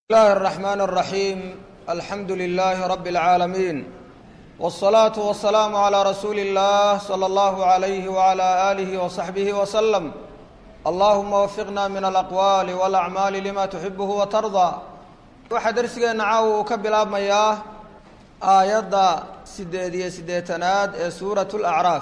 الله الرحمن الرحيم الحمد لله رب العالمين والصلاة والسلام على رسول الله صلى الله عليه وعلى آله وصحبه وسلم اللهم وفقنا من الأقوال والأعمال لما تحبه وترضى waxaa darsigeena caawa uu ka bilaabmayaa aayadda sideed iyo siddeetanaad ee suuratu lacraaf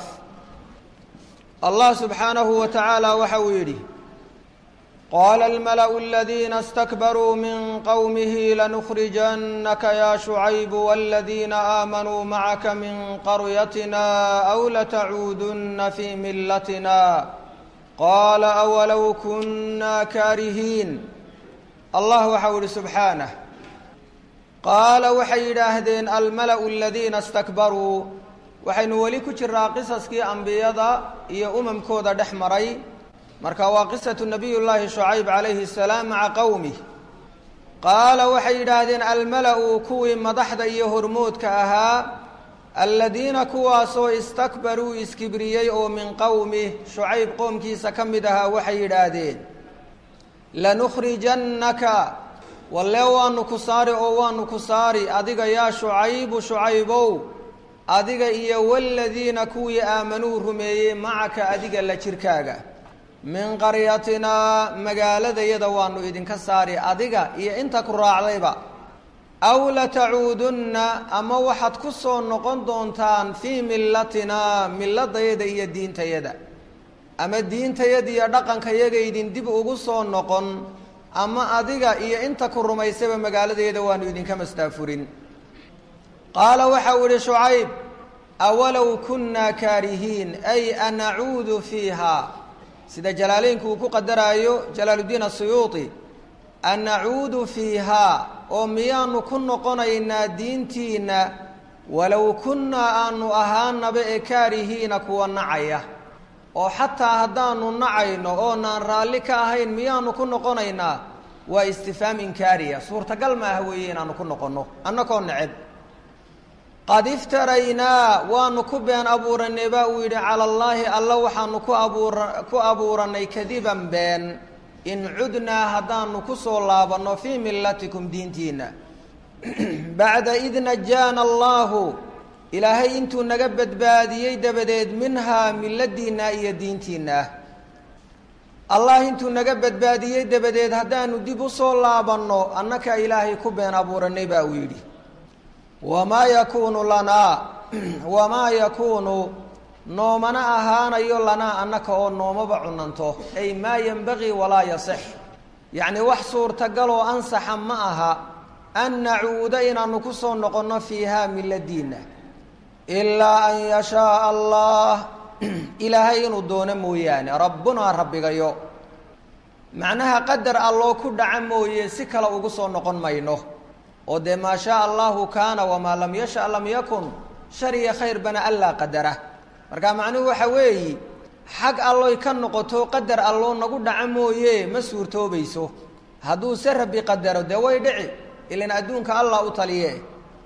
allah subxaanahu wa tacaala waxa uu yidhi qaala almala'u aladiina istakbaruu min qowmihi lanukhrijannaka yaa shucaybu waladiina aamanuu macaka min qaryatina aw latacuudunna fii millatina qaala awalow kunna kaarihiin allah waxau ihi subxaanah qaala waxay yidhaahdeen almala'u aladiina istakbaruu waxaynu weli ku jiraa qisaskii ambiyada iyo umamkooda dhex maray marka waa qisatu nabiy llaahi shucayb calayhi salaam maca qowmih qaala waxay yidhaahdeen almala'u kuwii madaxda iyo hormoodka ahaa aladiina kuwaasoo istakbaruu iskibriyey oo min qowmih shucayb qoomkiisa ka mid ahaa waxay yidhaahdeen lanukhrijannaka walle waanu ku saari oo waanu ku saari adiga yaa shucaybu shucaybow adiga iyo waladiina kuwii aamanuu rumeeyey macaka adiga la jirkaaga min qaryatinaa magaaladayada waanu idinka saari adiga iyo inta ku raacdayba aw latacuudunna ama waxaad ku soo noqon doontaan fii millatinaa milladayada iyo diintayada ama diintayada iyo dhaqankayagaydin dib ugu soo noqon ama adiga iyo inta ku rumaysaba magaaladeeda waanu idinka mastaafurin qaala waxau idhi shucayb awalow kunnaa kaarihiin ay anacuudu fiiha sida jalaaleynku uu ku qadaraayo jalaaluddiin asuyuuti anacuudu fiihaa oo miyaanu ku noqonaynaa diintiinna walow kunnaa aanu ahaanaba ee kaarihiina kuwa nacaya oo xataa haddaanu nacayno oonaan raalli ka ahayn miyaanu ku noqonaynaa waa istifaam inkaariya suurtagal ma ah weeye inaanu ku noqonno annakoo neceb qad iftaraynaa waanu ku been abuuranay baa uu yidhi cala allaahi alla waxaanu ku abuura ku abuuranay kadiban been in cudnaa haddaanu ku soo laabanno fii millatikum diintiinna bacda id najaana allaahu ilaahay intuu naga badbaadiyey dabadeed minhaa milladiinna iyo diintiinna allah intuu naga badbaadiyey dabadeed haddaanu dib u soo laabanno annaka ilaahay ku been abuuranay baa uu yidhi wamaa yakuunu lanaa wamaa yakuunu noomana ahaanayo lanaa annaka oo noomaba cunanto ay maa yenbagii walaa yasex yacni wax suurtagaloo ansaxa ma aha an nacuuda inaanu ku soo noqonno fiihaa milladiinna ilaa an yashaaa allah ilaahay inuu doono mooyaane rabbunaa rabbigayo macnaha qadar alloo ku dhaca mooye si kale ugu soo noqon mayno oo dee maa shaa allahu kaana wamaa lam yasha lam yakun shar iyo khayrbana allaa qadara marka macnuhu waxa weeyi xag alloy ka noqoto qadar alloo nagu dhaca mooye ma suurtoobayso hadduu se rabbi qadaro dee way dhici ilan adduunka allah u taliye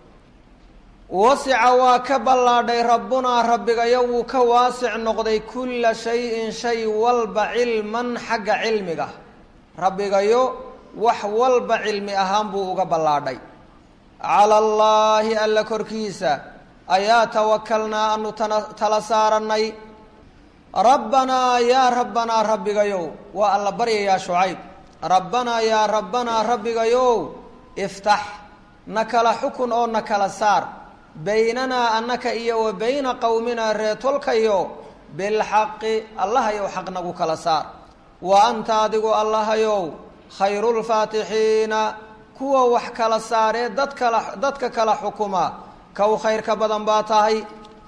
wasica waa ka ballaadhay rabbunaa rabbigayo wuu ka waasic noqday kulla shayin shay walba cilman xagga cilmiga rabbigayo wax walba cilmi ahaan buu uga ballaadhay cala allaahi alla korkiisa ayaa tawakalnaa anu tana tala saarannay rabbanaa yaa rabbanaa rabbigayow waa alla baryayaa shucayb rabbanaa yaa rabbanaa rabbigayow iftax na kala xukun oo na kala saar baynanaa annaka iyo wa bayna qowminaa reetolkayo bilxaqi allahayow xaq nagu kala saar wa anta adigu allahayow khayrulfaatixiina kuwa wax kala saaree dad kala dadka kala xukuma kow khayrka badan baa tahay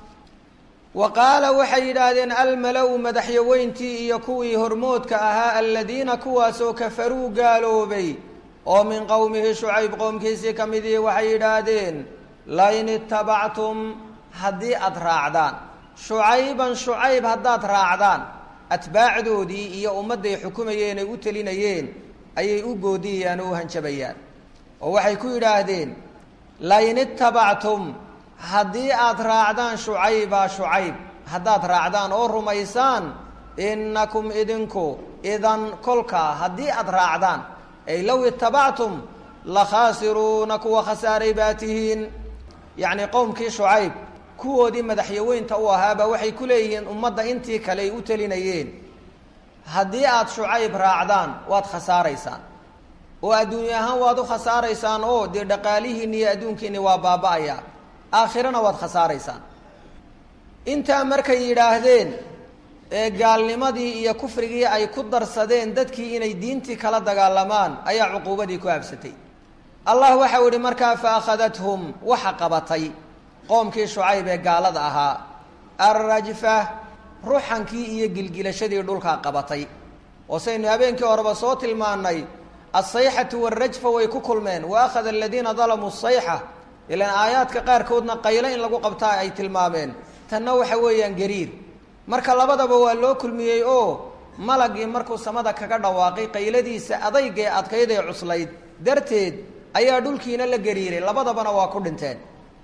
wa qaala waxay yidhaahdeen almala-u madaxyaweyntii iyo kuwii hormoodka ahaa aladiina kuwaasoo kafaruu gaaloobay oo min qowmihi shucayb qoomkiisii ka midii waxay yidhaahdeen lain itabactum haddii aada raacdaan shucayban shucayb haddaad raacdaan atbaacdoodii iyo ummadday xukumayeen ay u telinayeen ayay u goodiyayaan oo u hanjabayaan oo waxay ku yidhaahdeen lain itabactum haddii aada raacdaan shucayba shucayb haddaad raacdaan oo rumaysaan innakum idinku idan kolkaa haddii aada raacdaan ay low itabactum la khaasiruuna kuwa khasaaray baa tihiin yacni qowmkii shucayb kuwoodii madaxyaweynta u ahaaba waxay ku leeyihiin ummadda intii kale ay u telinayeen haddii aada shucayb raacdaan waad khasaaraysaan oo adduunye ahaan waad u khasaaraysaan oo dee dhaqaalihiinni iyo adduunkiinni waa baaba-aya aakhirana waad khasaaraysaan intaa markay yidhaahdeen ee gaalnimadii iyo kufrigii ay ku darsadeen dadkii inay diintii kala dagaalamaan ayaa cuquubadii ku habsatay allah waxau ihi markaa fa akhadathum waxa qabatay qoomkii shucayb ee gaalada ahaa alrajfa ruxankii iyo gilgilashadii dhulkaa qabatay oo saynu habeenkii horeba soo tilmaanay alsayxatu waalrajfa way ku kulmeen wa akhada aladiina dalamuu sayxa ilaan aayaadka qaarkoodna qaylo in lagu qabtaa ay tilmaameen tanna waxa weeyaan gariir marka labadaba waa loo kulmiyey oo malagii markuu samada kaga dhawaaqay qayladiisa adaygae adkayd ee cuslayd darteed ayaa dhulkiina la gariiray labadabana waa ku dhinteen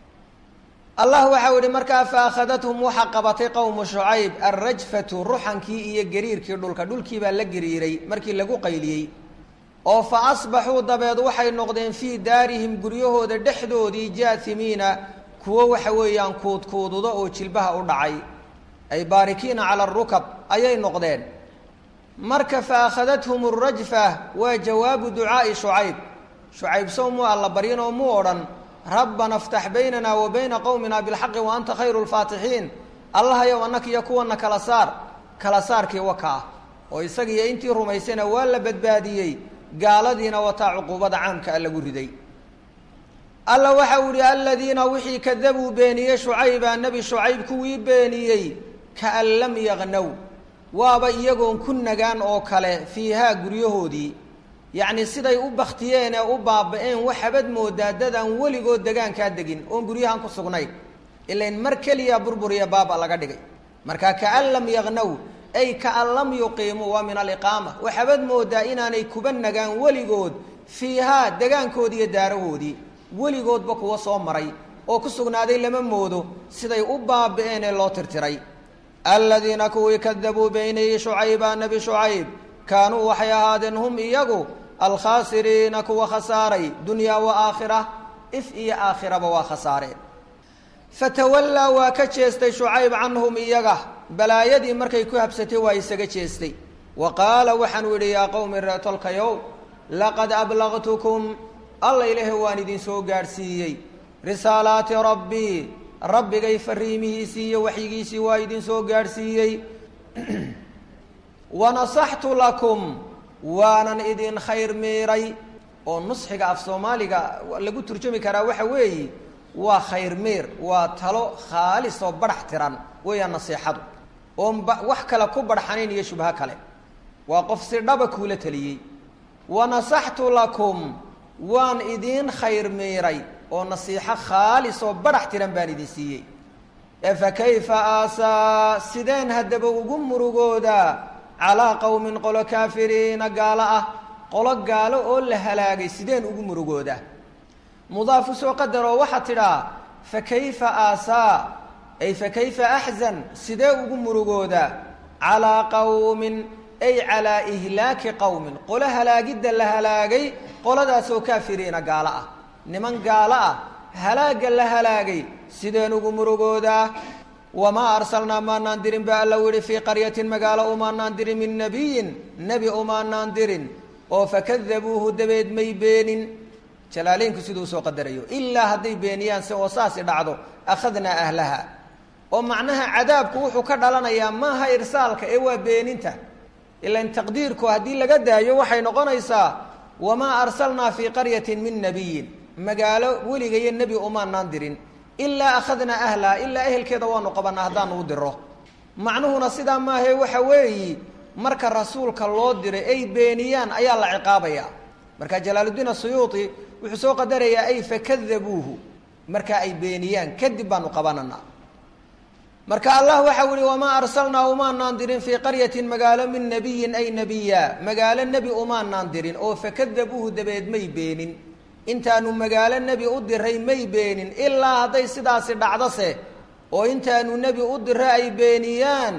allah waxau yihi markaa fa akhadathum waxa qabatay qowmu shucayb alrajfatu ruxankii iyo gariirkii dhulka dhulkii baa la gariiray markii lagu qayliyey oo fa asbaxuu dabeed waxay noqdeen fii daarihim guryahooda dhexdoodii jaasimiina kuwo waxa weeyaan kuudkuududo oo jilbaha u dhacay ay baarikiina cala arukab ayay noqdeen marka fa akhadathum arajfa waa jawaabu ducaa'i shucayb shucayb sow muu alla baryin oo muu odhan rabbana aftax baynana wa bayna qowmina bilxaqi wa anta khayru lfaatixiin allahayow annaka iyo kuwana kala saar kala saarkii waka ah oo isagiiyo intii rumaysayna waa la badbaadiyey gaaladiina wataa cuquubada caamka a lagu riday alla waxa uu ihi aladiina wixii kadabuu beeniyey shucayba nebi shucayb kuwii beeniyey kaan lam yaqnow waaba iyagoon ku nagaan oo kale fiihaa guryahoodii yacni siday u baktiyeen ee u baaba-een waxabad moodaa dadaan weligood degaankaa degin oon guryahan ku sugnayn ilain mar keliya burburiya baaba laga dhigay marka kaan lam yaqnow ay kaan lam yuqiimuu waa min aliqaama waxabad moodaa inaanay kuba nagaan weligood fiihaa degaankoodii iyo daarahoodii weligoodba kuwa soo maray oo ku sugnaaday lama moodo siday u baaba-een ee loo tirtiray aladiina kuwii kadabuu beynayey shucayba nebi shucayb kaanuu waxay ahaadeen hum iyagu alkhaasiriina kuwa khasaaray dunyaa wa aakhira if iyo aakhiraba waa khasaareen fatawallaa waa ka jeestay shucayb canhum iyaga balaayadii markay ku habsatay waa isaga jeestay wa qaala waxaanuu yidhi yaa qowmi reetolkayow laqad ablaqtukum alla ilaahay waan idin soo gaadhsiiyey risaalaati rabbii rabbigay fariimihiisii iyo waxyigiisii waa idin soo gaadhsiiyey wanasaxtu lakum waanan idin khayr miiray oo nusxiga af soomaaliga lagu turjumi karaa waxa weeye waa khayr miir waa talo khaalis oo badhax tiran weeyaan nasiixadu oon ba wax kale ku badhxanayn iyo shubho kale waa qof si dhaba kuula teliyey wanasaxtu lakum waan idiin khayr miiray oo nasiixo khaalis oo badhax tiran baan idin siiyey efa kayfa aasaa sideen haddaba ugu murugoodaa calaa qowmin qolo kaafiriina gaalo ah qolo gaalo oo la halaagay sideen ugu murugoodaa mudaafu soo qadaroo waxaa tidhaa fa kayfa aasaa ay fa kayfa axzan sidee ugu murugoodaa calaa qowmin ay calaa ihlaaki qowmin qolo halaagidda la halaagay qoladaasoo kaafiriina gaalo ah niman gaalo ah halaagga la halaagay sideen ugu murugoodaa wamaa arsalnaa maanaan dirin ba alla yihi fii qaryatin magaalo umaanaan dirin min nabiyin nebi umaanaan dirin oo fakadabuuhu dabeed may beenin jalaaleynku siduu soo qadarayo ilaa hadday beeniyaan si oo saasi dhacdo akhadnaa ahlaha oo macnaha cadaabku wuxuu ka dhalanayaa maaha irsaalka ee waa beeninta ilan taqdiirku haddii laga daayo waxay noqonaysaa wamaa arsalnaa fii qaryatin min nabiyin magaalo weligayo nebi umaanaan dirin ilaa akhadnaa ahlaha ilaa ehelkeeda waanu qabanaa haddaanu u diro macnuhuna sidaa maahae waxa weeyi marka rasuulka loo diray ay beeniyaan ayaa la ciqaabaya marka jalaaluddiin asuyuuti wuxuu soo qadarayaa ay fakadabuuhu marka ay beeniyaan kadib baanu qabananaa marka allah waxau yihi wamaa arsalnaa umaanaan dirin fii qaryatin magaalo min nabiyin ay nebiya magaalo nebi umaanaan dirin oo fakadabuuhu dabeed may beenin intaanu magaalo nebi u diray may beenin ilaa hadday sidaasi dhacdose oo intaanu nebi u diray ay beeniyaan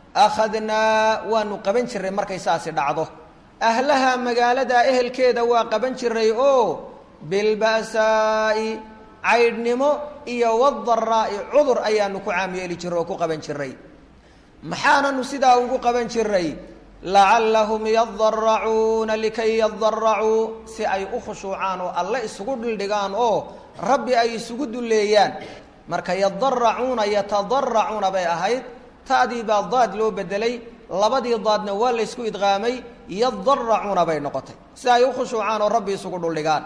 akhadnaa waanu qaban jiray markay saasi dhacdo ahlaha magaalada ehelkeeda waa qaban jiray oo bilba'saa'i caydhnimo iyo wadaraa'i cudur ayaanu ku caam yeeli jiray oo ku qaban jiray maxaananu sidaa ugu qaban jiray lacallahum yadaracuuna likay yadaracuu si ay u khushuucaan oo alle isugu dhildhigaan oo rabbi ay isugu dulleeyaan marka yadaracuuna yatadaracuuna bay ahayd ta'dii baa daad loo bedelay labadii daadna waa laysku idqaamay yadaracuuna bay noqotay si ay u khushuucaan oo rabbi isugu dhuldhigaan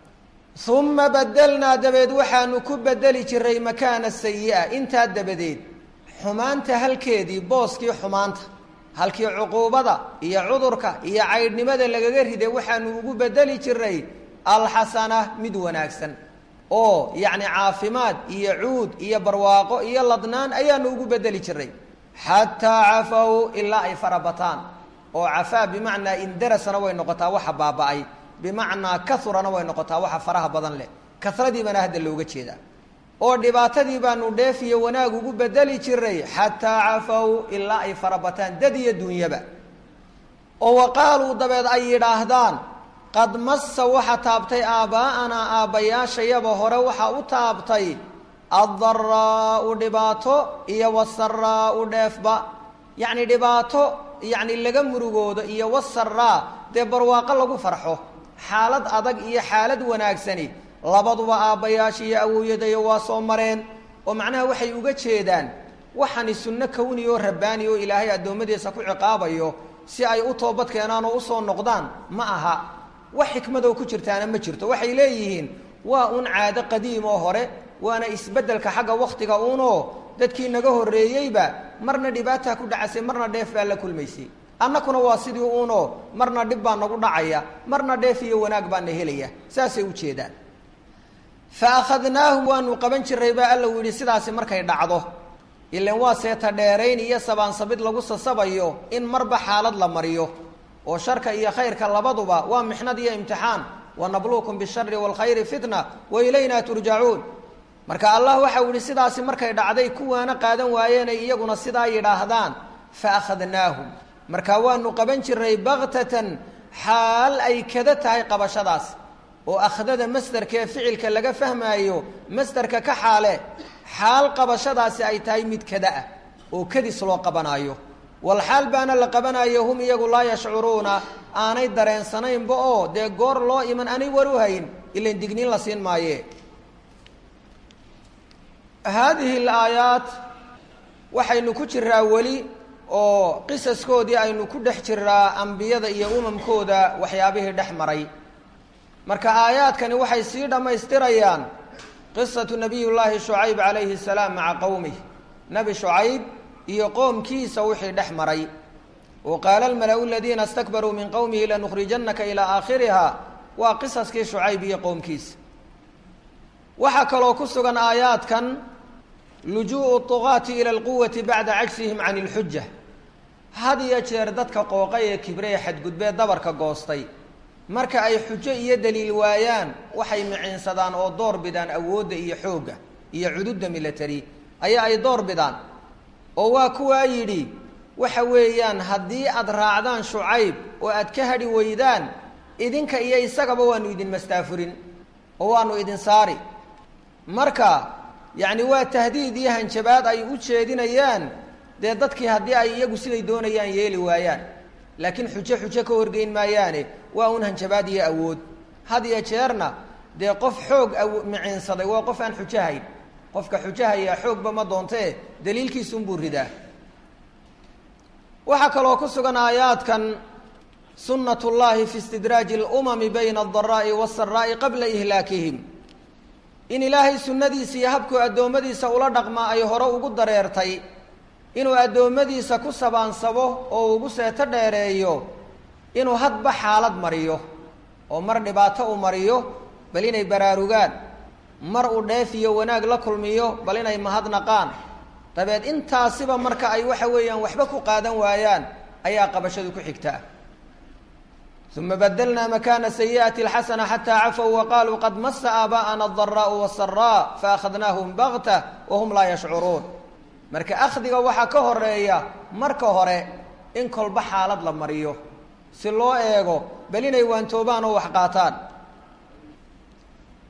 uma badelnaa dabeed waxaanu ku bedeli jiray makaana sayi'a intaa dabadeed xumaanta halkeedii booskii xumaanta halkii cuquubada iyo cudurka iyo caydhnimada lagaga riday waxaanu ugu bedeli jiray alxasana mid wanaagsan oo yacni caafimaad iyo cuud iyo barwaaqo iyo ladnaan ayaanu ugu bedeli jiray xataa cafow ilaa ay farabataan oo cafaa bimacnaa indarasana way noqotaa waxa baaba-ay bimacnaa kaurana way noqotaa waxa faraha badan leh karadii baana hadda looga jeedaa oo dhibaatadii baanu dheefiyo wanaag ugu bedeli jiray xataa cafow ilaa ay farabataan dad iyo dunyaba oo wa qaaluu dabeed ay yidhaahdaan qad massa waxa taabtay aabbaa'anaa aabbayaashayaba hore waxa u taabtay addaraa'u dhibaato iyo wasaraa'u dheefba yacni dhibaato yacni laga murugoodo iyo wasaraa dee barwaaqo lagu farxo xaalad adag iyo xaalad wanaagsani labaduba aabbayaasha iyo awowyadayo waa soo mareen oo macnaha waxay uga jeedaan waxani sunno kawni oo rabbaani oo ilaahay addoommadiisa ku ciqaabayo si ay u toobad keenaan oo usoo noqdaan ma aha wax xikmadoo ku jirtaana ma jirto waxay leeyihiin waa un caado qadiim oo hore waana isbeddelka xagga wakhtiga uunoo dadkii naga horreeyeyba marna dhibaataa ku dhacasay marna dheef baa la kulmaysay annakuna waa sidii uunoo marna dhib baa nagu dhacaya marna dheef iyo wanaag baana helaya saasay u jeedaan fa akhadnaahum waanu qaban jiray baa alla u yidhi sidaasi markay dhacdo ilan waa seeta dheerayn iyo sabaansabid lagu sasabayo in marba xaalad la mariyo oo sharka iyo khayrka labaduba waa mixnad iyo imtixaan wanabluukum bishari waalkhayri fitna wa ilaynaa turjacuun marka allah waxau yihi sidaasi markay dhacday kuwaana qaadan waayeenay iyaguna sidaa yidhaahdaan fa akhadnaahum marka waanu qaban jiray baktatan xaal ay kada tahay qabashadaas oo akhdada masderkaee ficilka laga fahmaayo masderka ka xaale xaal qabashadaasi ay tahay mid kada ah oo kadis loo qabanaayo wal xaal baana la qabanayo hum iyagu laa yashcuruuna aanay dareensanaynba oo dee goor loo iman aanay waruhayn ilan digniin la siin maaye haadihi alaayaat waxaynu ku jiraa weli oo qisaskoodii aynu ku dhex jiraa ambiyada iyo umamkooda waxyaabihii dhex maray marka aayaadkani waxay sii dhammaystirayaan qisatu nabiy llaahi shucayb calayhi salaam maca qowmih nebi shucayb iyo qoomkiisa wixii dhex maray wa qaala almala-u aladiina istakbaruu min qowmihi lanukhrijannaka ilaa aakhiriha waa qisaskii shucayb iyo qoomkiisa waxaa kaloo ku sugan aayaadkan lujuu'u tugaati ila alquwati bacda cajsihim can ilxuja had iyo jeer dadka qooqa ee kibre ee xadgudbee dabarka goostay marka ay xujo iyo daliil waayaan waxay miciinsadaan oo door bidaan awoodda iyo xoogga iyo cududda milatari ayaa ay door bidaan oo waa kuwaa yidhi waxa weeyaan haddii aad raacdaan shucayb oo aad ka hadhi weydaan idinka iyo isagaba waanu idin mastaafurin oo waanu idin saari marka yacni waa tahdiid iyo hanjabaad ay u jeedinayaan dee dadkii haddii ay iyagu siday doonayaan yeeli waayaan laakiin xujo xujo ka horgeyn maayaane waa un hanjabaad iyo awood had iyo jeerna dee qof xoog aw miciinsaday waa qof aan xujahayn qofka xujahayaa xoogba ma doontee daliilkiisunbuu ridaa waxaa kaloo ku sugan aayaadkan sunnat llahi fi istidraaji alumami bayna aldaraa'i waasaraa'i qabla ihlaakihim in ilaahay sunnadiisa iyo habkuu addoommadiisa ula dhaqmaa ay hore ugu dareertay inuu addoommadiisa ku sabaansabo oo ugu seeto dheereeyo inuu hadba xaalad mariyo oo mar dhibaato u mariyo bal inay baraarugaan mar uu dheef iyo wanaag la kulmiyo bal inay mahadnaqaan dabeed intaasiba marka ay waxa weeyaan waxba ku qaadan waayaan ayaa qabashadu ku xigtaa uma badlnaa makana sayi'ati alxasana xataa cafow waqaaluu qad masa aabaa'ana adaraa'u wasaraa faakhadnaahum bakta wahum laa yashcuruun marka akhdiga waxaa ka horeeya marka hore in kolba xaalad la mariyo si loo eego bal inay waantoobaan oo wax qaataan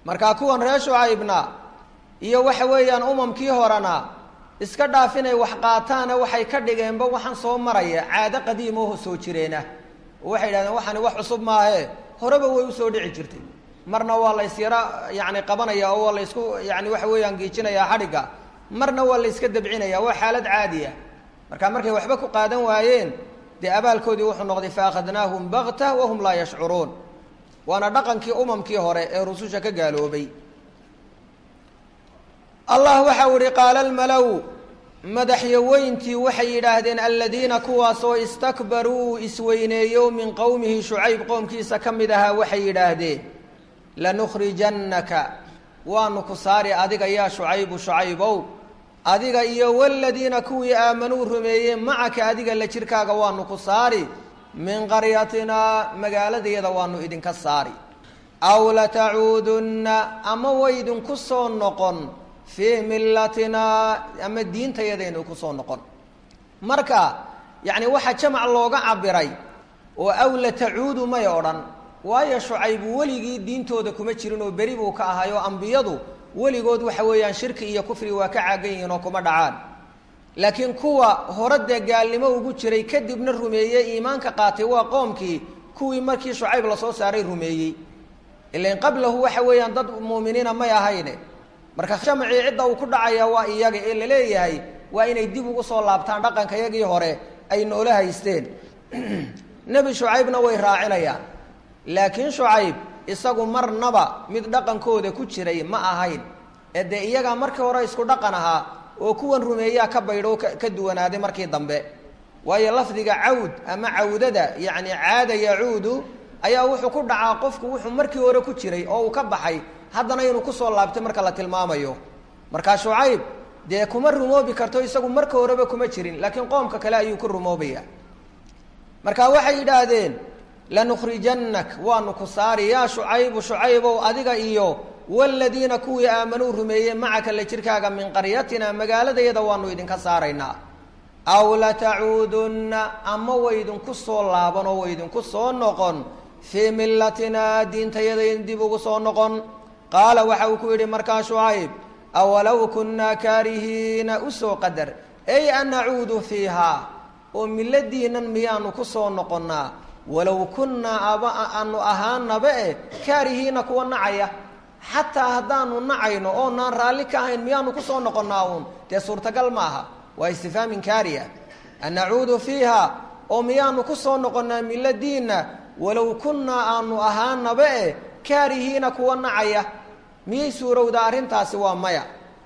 markaa kuwan reer shucaybna iyo waxa weeyaan umamkii horena iska dhaaf inay wax qaataana waxay ka dhigeenba waxaan soo maraya caado qadiimaho soo jireenah oo waxay yidhahdeen waxaani wax cusub maahe horeba way usoo dhici jirtay marna waa la ysyaro yani qabanaya oo waa la ysku yani waxa weeyaan giijinayaa xadhigga marna waa la yska dabcinaya waa xaalad caadiya marka markay waxba ku qaadan waayeen dee abaalkoodii wuxuu noqday faakhadnaahum bakta wahum laa yashcuruun waana dhaqankii umamkii hore ee rususha ka gaaloobay allah waxau ihi qaala almalow madaxyaweyntii waxay yidhaahdeen aladiina kuwaasoo istakbaruu isweyneeyo min qowmihi shucayb qoomkiisa ka mid ahaa waxay yidhaahdeen lanukhrijannaka waanu ku saari adiga yaa shucaybu shucaybow adiga iyo waladiina kuwii aamanuu rumeeyey macaka adiga la jirkaaga waanu ku saari min qaryatinaa magaaladayada waanu idinka saari aw latacuudunna ama waydinku soo noqon fii millatinaa ama diintayadaynu kusoo noqon marka yacni waxaa jamac looga cabiray oo aw latacuudu may odhan waayo shucaybu weligii diintooda kuma jirin oo beri buu ka ahay oo ambiyadu weligood waxa weeyaan shirki iyo kufri waa ka caagan yihiin oo kuma dhacaan laakiin kuwa hore dee gaalnimo ugu jiray kadibna rumeeyey iimaanka qaatay waa qoomkii kuwii markii shucayb lasoo saaray rumeeyey ilain qablahu waxa weeyaan dad muuminiina may ahayne marka jamacii cidda uu ku dhacaya waa iyaga ee laleeyahay waa inay dib ugu soo laabtaan dhaqanka yagii hore ay noola haysteen nebi shucaybna way raacinayaan laakiin shucayb isagu marnaba mid dhaqankooda ku jiray ma ahayn ee dee iyagaa markii hore isku dhaqan ahaa oo kuwan rumeeyaa ka baydho ka duwanaaday markii dambe waayo lafdiga cawd ama cawdada yacni caada yacuudu ayaa wuxuu ku dhacaa qofku wuxuu markii hore ku jiray oo uu ka baxay haddana inuu kusoo laabtay marka la tilmaamayo markaa shucayb dee kuma rumoobi karto isagu marka horeba kuma jirin laakiin qoomka kale ayuu ku rumoobaya marka waxay yidhaahdeen lanukhrijannak waanu ku saari yaa shucaybu shucaybow adiga iyo waladiina kuwii aamanuu rumeeyey macaka la jirkaaga min qaryatina magaaladayada waanu idinka saaraynaa aw latacuudunna ama waydinku soo laaban oo waydinku soo noqon fii millatinaa diintayadayn dib ugu soo noqon qaala waxa uu ku yidhi markaa shucayb awalow kunnaa kaarihiina usoo qadar ay an nacuudu fiihaa oo milladiinan miyaanu ku soo noqonnaa walow kunnaa aba aanu ahaanaba e kaarihiina kuwa nacaya xataa haddaanu nacayno oonaan raalli ka ahayn miyaanu kusoo noqonnaa uun dee suurtagal ma aha waa istifhaamin kaariya an nacuudu fiiha oo miyaanu kusoo noqonnaa milladiinna walow kunnaa aanu ahaanaba e kaarihiina kuwa nacaya miyay suurowdaa arrintaasi waa maya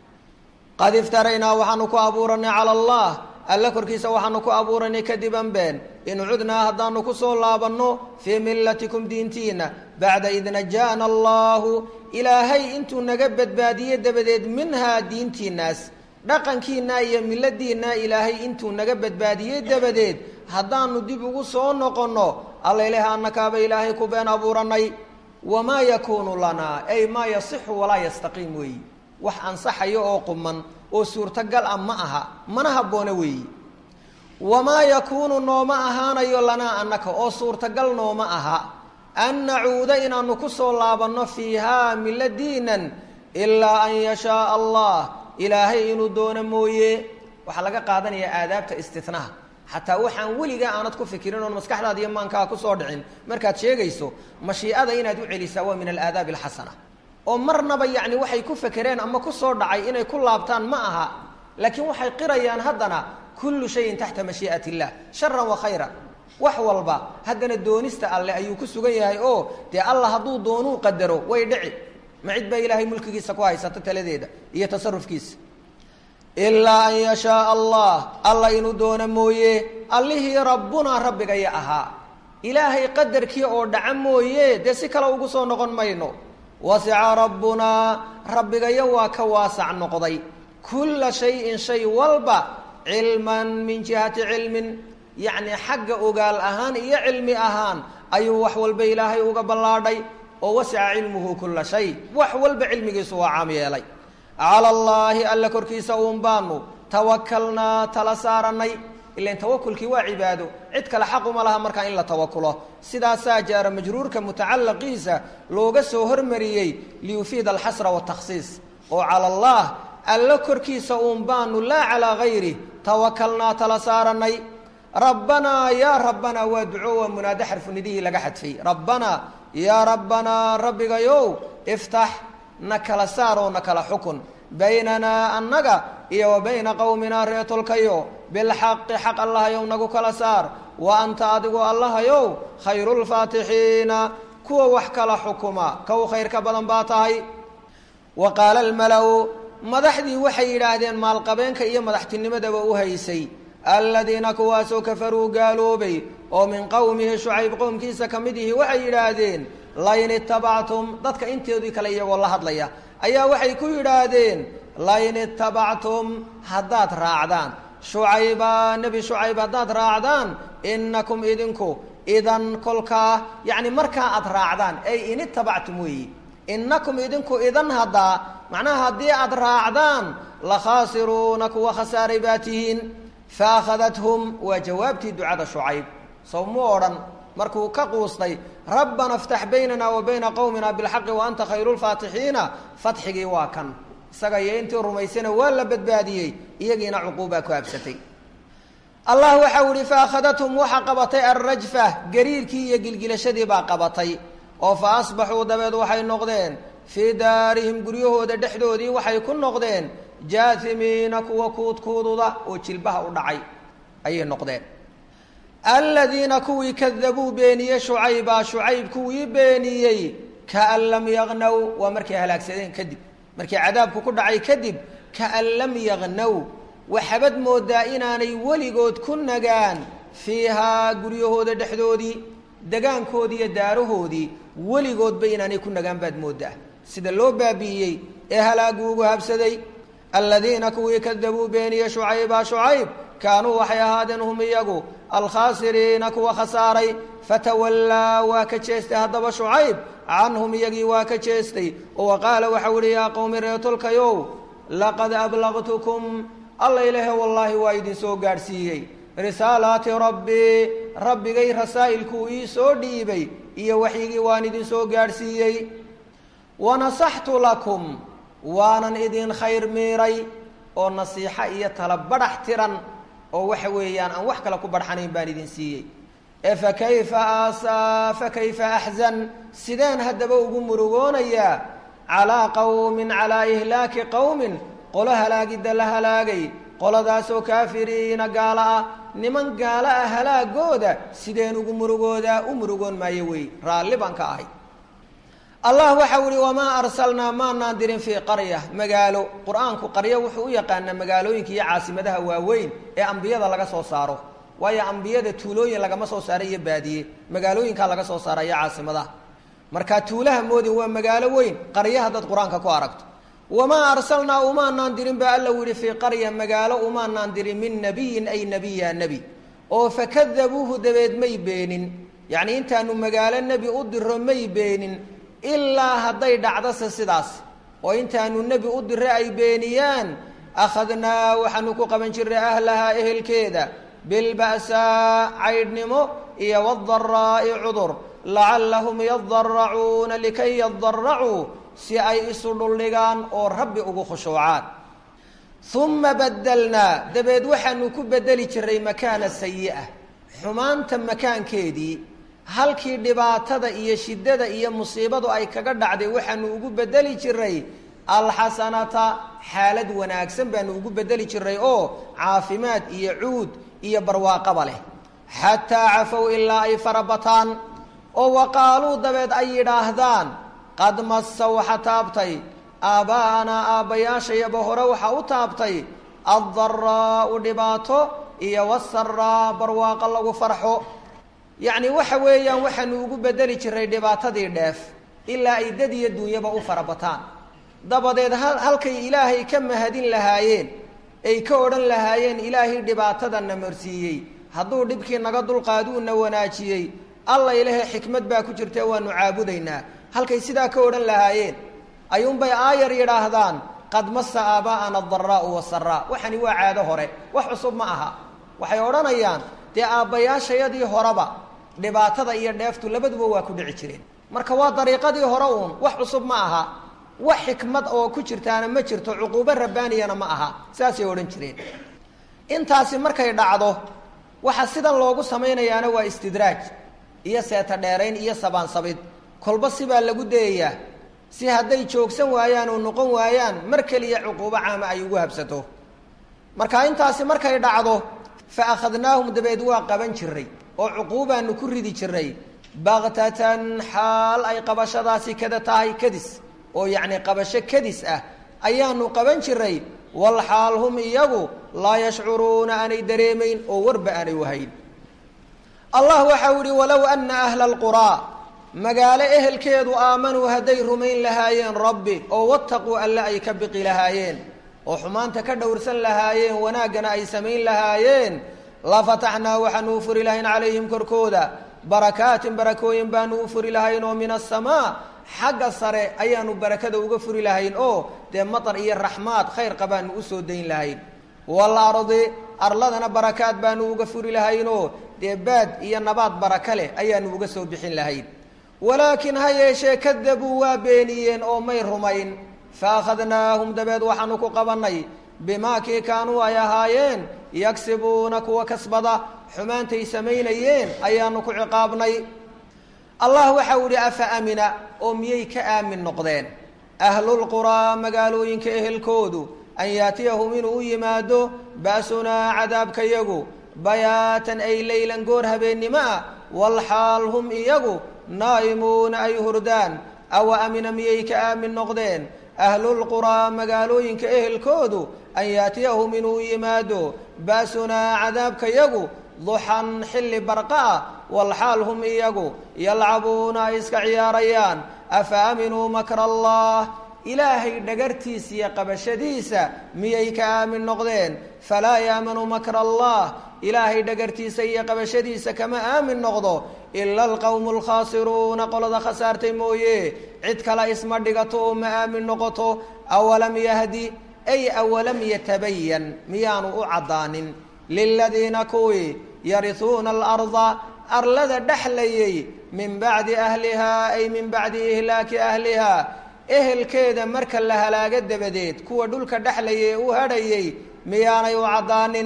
qad iftaraynaa waxaanu ku abuuranay cala allah alle korkiisa waxaanu ku abuuranay kadiban been in cudnaa haddaanu ku soo laabanno fii millatikum diintiina bacda id najaana allaahu ilaahay intuu naga badbaadiye dabadeed minhaa diintiinaas dhaqankiinaa iyo milladiinaa ilaahay intuu naga badbaadiyey dabadeed haddaanu dib ugu soo noqonno allaileh annakaaba ilaahay ku been abuuranay wamaa yakuunu lanaa ay maa yasixu walaa yastaqiim weeyi wax ansaxayo oo quman oo suurtagal ah ma aha mana habboona weeyi wamaa yakuunu nooma ahaanayo lanaa annaka oo suurtagal nooma aha an nacuuda inaanu ku soo laabanno fiihaa milladiinan ilaa an yashaaa allah ilaahay inuu doono mooye waxaa laga qaadanayaa aadaabta istinaha xataa waxaan weligaa aanad ku fikirin oon maskaxdaada iyo maankaa kusoo dhicin markaad sheegayso mashiicada inaad u celisaa waa min alaadaabi alxasana oo marnaba yacni waxay ku fekereen ama kusoo dhacay inay ku laabtaan ma aha laakiin waxay qirayaan haddana kullu shayin taxta mashii'at illah sharan wa khayran wax walba haddana doonista alleh ayuu ku sugan yahay oo dee allah hadduu doonuu qadaro way dhici ma cid baa ilaahay mulkigiisa ku haysata taladeeda iyo tasarufkiisa ilaa an yashaaa allah alla inuu doono mooye allihii rabbunaa rabbigaya ahaa ilaahay qadarkii oo dhaca mooye dee si kale ugu soo noqon mayno wasica rabbunaa rabbigayo waa ka waasac noqday kulla shayin shay walba cilman min jihati cilmin yacni xagga ogaal ahaan iyo cilmi ahaan ayuu wax walba ilaahay uga ballaadhay oo wasica cilmuhu kulla shay wax walba cilmigiisu waa caam yeelay cala allaahi alla korkiisa uun baanu tawakalnaa tala saarannay ilan tawakulkii waa cibaado cid kale xaquma laha markaa in la tawakulo sidaasaa jaara majruurka mutacalaqiisa looga soo hormariyey liyufiida alxasra watakhsiis oo cala allah allo korkiisa uun baanu laa calaa gayri tawakalnaa tala saaranay rabbanaa yaa rabbanaa waa duco waa munaado xarfunidihii laga xadfay rabbanaa yaa rabbanaa rabbigayow iftax na kala saar oo na kala xukun baynanaa annaga iyo wa bayna qowminaa reetolkayo bilxaqi xaq allahayow nagu kala saar wa anta adigu allahayow khayrulfaatixiina kuwa wax kala xukuma kow khayrka badan baa tahay wa qaala almala-u madaxdii waxay yidhaahdeen maalqabeenka iyo madaxtinimadaba u haysay aladiina kuwaasoo kafaruu gaaloobay oo min qowmihi shucayb qowmkiisa ka mid ihi waxay yidhaahdeen lain itabactum dadka inteedii kale iyagoo la hadlaya ayaa waxay ku yidhaahdeen lain itabactum haddaad raacdaan shucayba nebi shucayb haddaad raacdaan inakum idinku idan kolkaa yacni markaa aad raacdaan ay in itabactum weeyi inakum idinku idan haddaa macnaha haddii aad raacdaan la khaasiruuna kuwa khasaaray baa tihiin fa akhadathum waa jawaabtii ducada shucayb sow mu odhan markuu ka quustay rabbana iftax baynana wa bayna qowmina bilxaqi wa anta khayru lfaatixiina fatxigii waa kan isaga iyo intii rumaysana waa la badbaadiyey iyagiina cuquubaa ku habsatay allah waxau ihi fa akhadathum waxa qabatay alrajfa gariirkii iyo gilgilashadii baa qabatay oo fa asbaxuu dabeed waxay noqdeen fii daarihim guryahooda dhexdoodii waxay ku noqdeen jaahimiina kuwa kuudkuududa oo jilbaha u dhacay ayay noqdeen aladiina kuwii kadabuu beeniyey shucayba shucayb kuwii beeniyey kaan lam yagnaw waa markay halaagsadeen kadib markii cadaabku ku dhacay kadib kaan lam yagnaw waxabad moodaa inaanay weligood ku nagaan fiihaa guryahooda dhexdoodii degaankoodii iyo daarahoodii weligoodba inaanay ku nagaan baad moodaa sida loo baabi'iyey ee halaagu ugu habsaday aladiina kuwii kadabuu beeniyey shucayba shucayb kaanuu waxay ahaadeen hum iyagu alkhaasiriina kuwa khasaaray fatawallaa waa ka jeestay haddaba shucayb canhum iyagii waa ka jeestay oo wa qaala waxau ihi yaa qowmi reetolkayow laqad ablaqtukum alla ilaahe wallaahi waa idin soo gaadhsiiyey risaalaati rabbii rabbigay rasaa'ilkuu ii soo dhiibay iyo waxyigii waan idin soo gaadhsiiyey wanasaxtu lakum waanan idin khayr miiray oo nasiixo iyo tala badhax tiran oo waxa weeyaan aan wax kale ku badhxanayn baan idin siiyey ee fa kayfa aasaa fa kayfa axzan sideen haddaba ugu murugoonayaa calaa qowmin calaa ihlaaki qowmin qolo halaagidda la halaagay qoladaasoo kaafiriina gaalo ah niman gaalo ah halaagooda sideen ugu murugoodaa u murugoon maayo wey raalli baan ka ahay allah waxau ihi wamaa arsalnaa maanaan dirin fii qarya magaalo qur-aanku qaryo wuxuu u yaqaanaa magaalooyinka iyo caasimadaha waaweyn ee ambiyada laga soo saaro waayo ambiyada tuulooyin lagama soo saaro iyo baadiye magaalooyinkaa laga soo saara iyo caasimadaha markaa tuulaha moodin waa magaalo weyn qaryo haddaad qur-aanka ku aragto wamaa arsalnaa umaanaan dirin baa alla yihi fii qarya magaalo umaanaan dirin min nabiyin ay nebiya nebi oo fakadabuuhu dabeed may beenin yacnii intaanu magaalo nebi u diro may beenin ilaa hadday dhacdose sidaas oo intaanu nebi u dire ay beeniyaan akhadnaa waxaanu ku qaban jirnay ahlahaa ehelkeeda bilba'saa caydhnimo iyo wadaraa'i cudur lacallahum yadaracuuna likay yadaracuu si ay isu dhuldhigaan oo rabbi ugu khushuucaan uma badelnaa dabeed waxaanu ku bedeli jiray makaana sayi'a xumaanta makaankeedii halkii dhibaatada iyo shiddada iyo musiibadu ay kaga dhacday waxaanu ugu bedeli jiray alxasanata xaalad wanaagsan baanu ugu bedeli jiray oo caafimaad iyo cuud iyo barwaaqaba leh xataa cafow ilaa ay farabataan oo waqaaluu dabeed ay yidhaahdaan qad massa waxa taabtay aabbaa'anaa aabbayaashayaba hore waxa u taabtay addaraa'u dhibaato iyo wasaraa barwaaqo lagu farxo yacni waxa weeyaan waxaanu ugu bedeli jiray dhibaatadii dheef ilaa ay dad iyo duunyaba u farabataan dabadeed ha halkay ilaahay ka mahadin lahaayeen ay ka odhan lahaayeen ilaahay dhibaatadana marsiiyey hadduu dhibkii naga dulqaaduuna wanaajiyey alla ilahe xikmad baa ku jirta waanu caabudaynaa halkay sidaa ka odhan lahaayeen ayuunbay aayar yidhaahdaan qad massa aabaa'ana adaraa'u wasaraa waxani waa caado hore wax cusub ma aha waxay odhanayaan dee aabbayaashayadii horeba dhibaatada iyo dheeftu labaduba waa ku dhici jireen marka waa dariiqadii hore uun wax cusub ma aha wax xikmad oo ku jirtaana ma jirto cuquubo rabbaaniyana ma aha saasay odhan jireen intaasi markay dhacdo waxa sidan loogu samaynayaana waa istidraaj iyo seeta dheerayn iyo sabaansabid kolba sibaa lagu dayayaa si hadday joogsan waayaan oo noqon waayaan mar keliya cuquubo caama ay ugu habsato marka intaasi markay dhacdo fa akhadnaahum dabeed waa qaban jiray oo cuquubaanu ku ridi jiray baktatan xaal ay qabashadaasi kada tahay kadis oo yacni qabasho kadis ah ayaanu qaban jiray wal xaal hum iyagu laa yashcuruuna aanay dareemayn oo warba aanay wahayn allah waxau yihi walow ana ahla alquraa magaalo ehelkeedu aamanuu hadday rumayn lahaayeen rabbi oo wattaquu alle ay ka biqi lahaayeen oo xumaanta ka dhowrsan lahaayeen wanaaggana ay samayn lahaayeen la fataxnaa waxaanu u furi lahayn calayhim korkooda barakaatin barakooyin baanu u furi lahayn oo min asamaa xagga sare ayaanu barakada uga furi lahayn oo dee matar iyo raxmaad khayr qabaanu usoo dayn lahayn walardi arladana barakaad baanu uga furi lahaynoo dee baad iyo nabaad baraka leh ayaanu uga soo bixin lahayn walaakin ha yeeshee kadabuu waa beeniyeen oo may rumayn fa akhadnaahum dabeed waxaanu ku qabannay bimaa kii kaanuu ay ahaayeen yagsibuuna kuwa kasbada xumaantay samaynayeen ayaanu ku ciqaabnay allah waxau ihi afa amina oo miyay ka aamin noqdeen ahlulquraa magaalooyinka ehelkoodu an yaatiyahum inuu u yimaado ba'sunaa cadaabkayagu bayaatan ay leylan goor habeennimo ah walxaal hum iyagu naa'imuuna ay hurdaan awa amina miyay ka aamin noqdeen ahlulquraa magaalooyinka ehelkoodu an yaatiyahum inuu yimaado ba'sunaa cadaabkayagu duxan xilli barqa ah walxaal hum iyagu yalcabuuna ay iska ciyaarayaan afa aaminuu makra allah ilaahay dhagartiisa iyo qabashadiisa miyay ka aamin noqdeen falaa yaamanu makra allah ilaahay dhagartiisa iyo qabashadiisa kama aamin noqdo ila alqowmu alkhaasiruuna qolada khasaartay mooye cid kale isma dhigato oo ma aamin noqoto awalam yahdi ay awalam yatabayan miyaanu u caddaanin liladiina kuwii yarisuuna alarda arlada dhexlayay min bacdi ahlihaa ay min bacdi ihlaaki ahlihaa ehelkeeda marka la halaago dabadeed kuwa dhulka dhexlayay u hadhayay miyaanay u caddaanin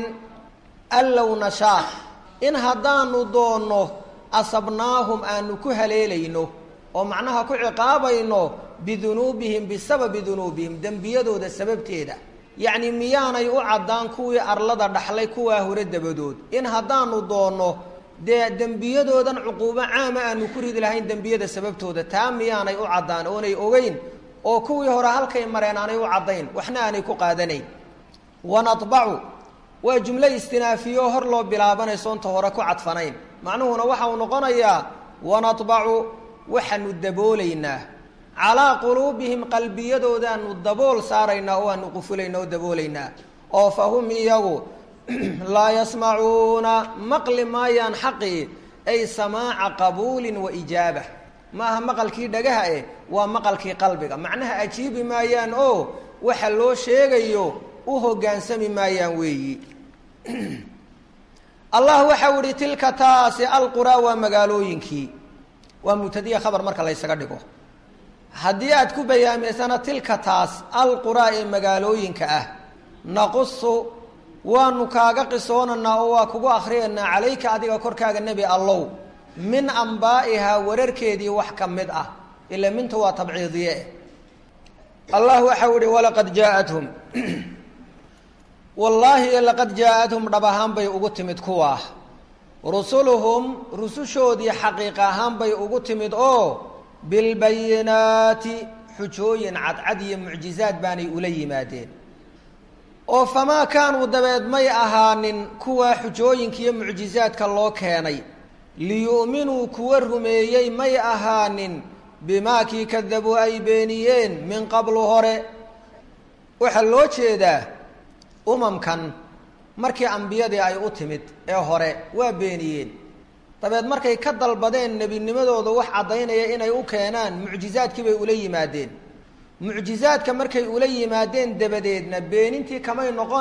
allow nashaa in haddaanu doonno asabnaahum aanu ku haleelayno oo macnaha ku ciqaabayno bidunuubihim bisababi dunuubihim dembiyadooda sababteeda yacni miyaanay u caddaan kuwii arlada dhaxlay kuwaa hore dabadood in haddaanu doonno dee dembiyadoodan cuquubo caama aanu ku ridi lahayn dembiyada sababtooda taa miyaanay u caddaan oonay ogeyn oo kuwii hore halkay mareen aanay u caddayn waxna aanay ku qaadanayn wanadbacu waa jumlo istinaafiyo hor loo bilaabanayso inta hore ku cadfanayn macnuhuna waxa uu noqonayaa wanadbacu waxaanu daboolaynaa calaa quluubihim qalbiyadoodaanu dabool saaraynaa oo aanu qufulayna oo daboolaynaa oo fa hum iyagu laa yasmacuuna maqli maayaan xaqii ay samaaca qabuulin wa ijaaba maaha maqalkii dhagaha eh waa maqalkii qalbiga macnaha ajiibi maayaan oo waxa loo sheegayo u hoggaansami maayaan weeyi allah waxau ihi tilka taasi alquraa waa magaalooyinkii waa mubtadiya khabar marka laysaga dhigo haddii aad ku bayaamiysana tilka taas alquraa ee magaalooyinka ah naqusu waanu kaaga qisoonaynaa oo waa kugu akhriyaynaa calayka adiga korkaaga nebi allow min ambaa'ihaa wararkeedii wax ka mid ah ila minta waa tabciidiye allah waxau ihi walaqad jaathum wallaahi laqad jaa-athum dhab ahaan bay ugu timid kuwaa rusuluhum rusushoodii xaqiiq ahaan bay ugu timid oo bilbayinaati xujooyin cadcad iyo mucjizaad baanay ula yimaadeen oo famaa kaanuu dabeed may ahaanin kuwaa xujooyinka iyo mucjizaadka loo keenay liyu'minuu kuwa rumeeyey may ahaanin bimaa kii kadabuu ay beeniyeen min qablu hore waxaa loo jeedaa umamkan markii ambiyadii ay u timid ee hore waa beeniyeen dabeed markay ka dalbadeen nebinimadooda wax caddaynaya inay u keenaan mucjizaadkii bay ula yimaadeen mucjizaadka markay ula yimaadeen dabadeedna beenintii kamay noqone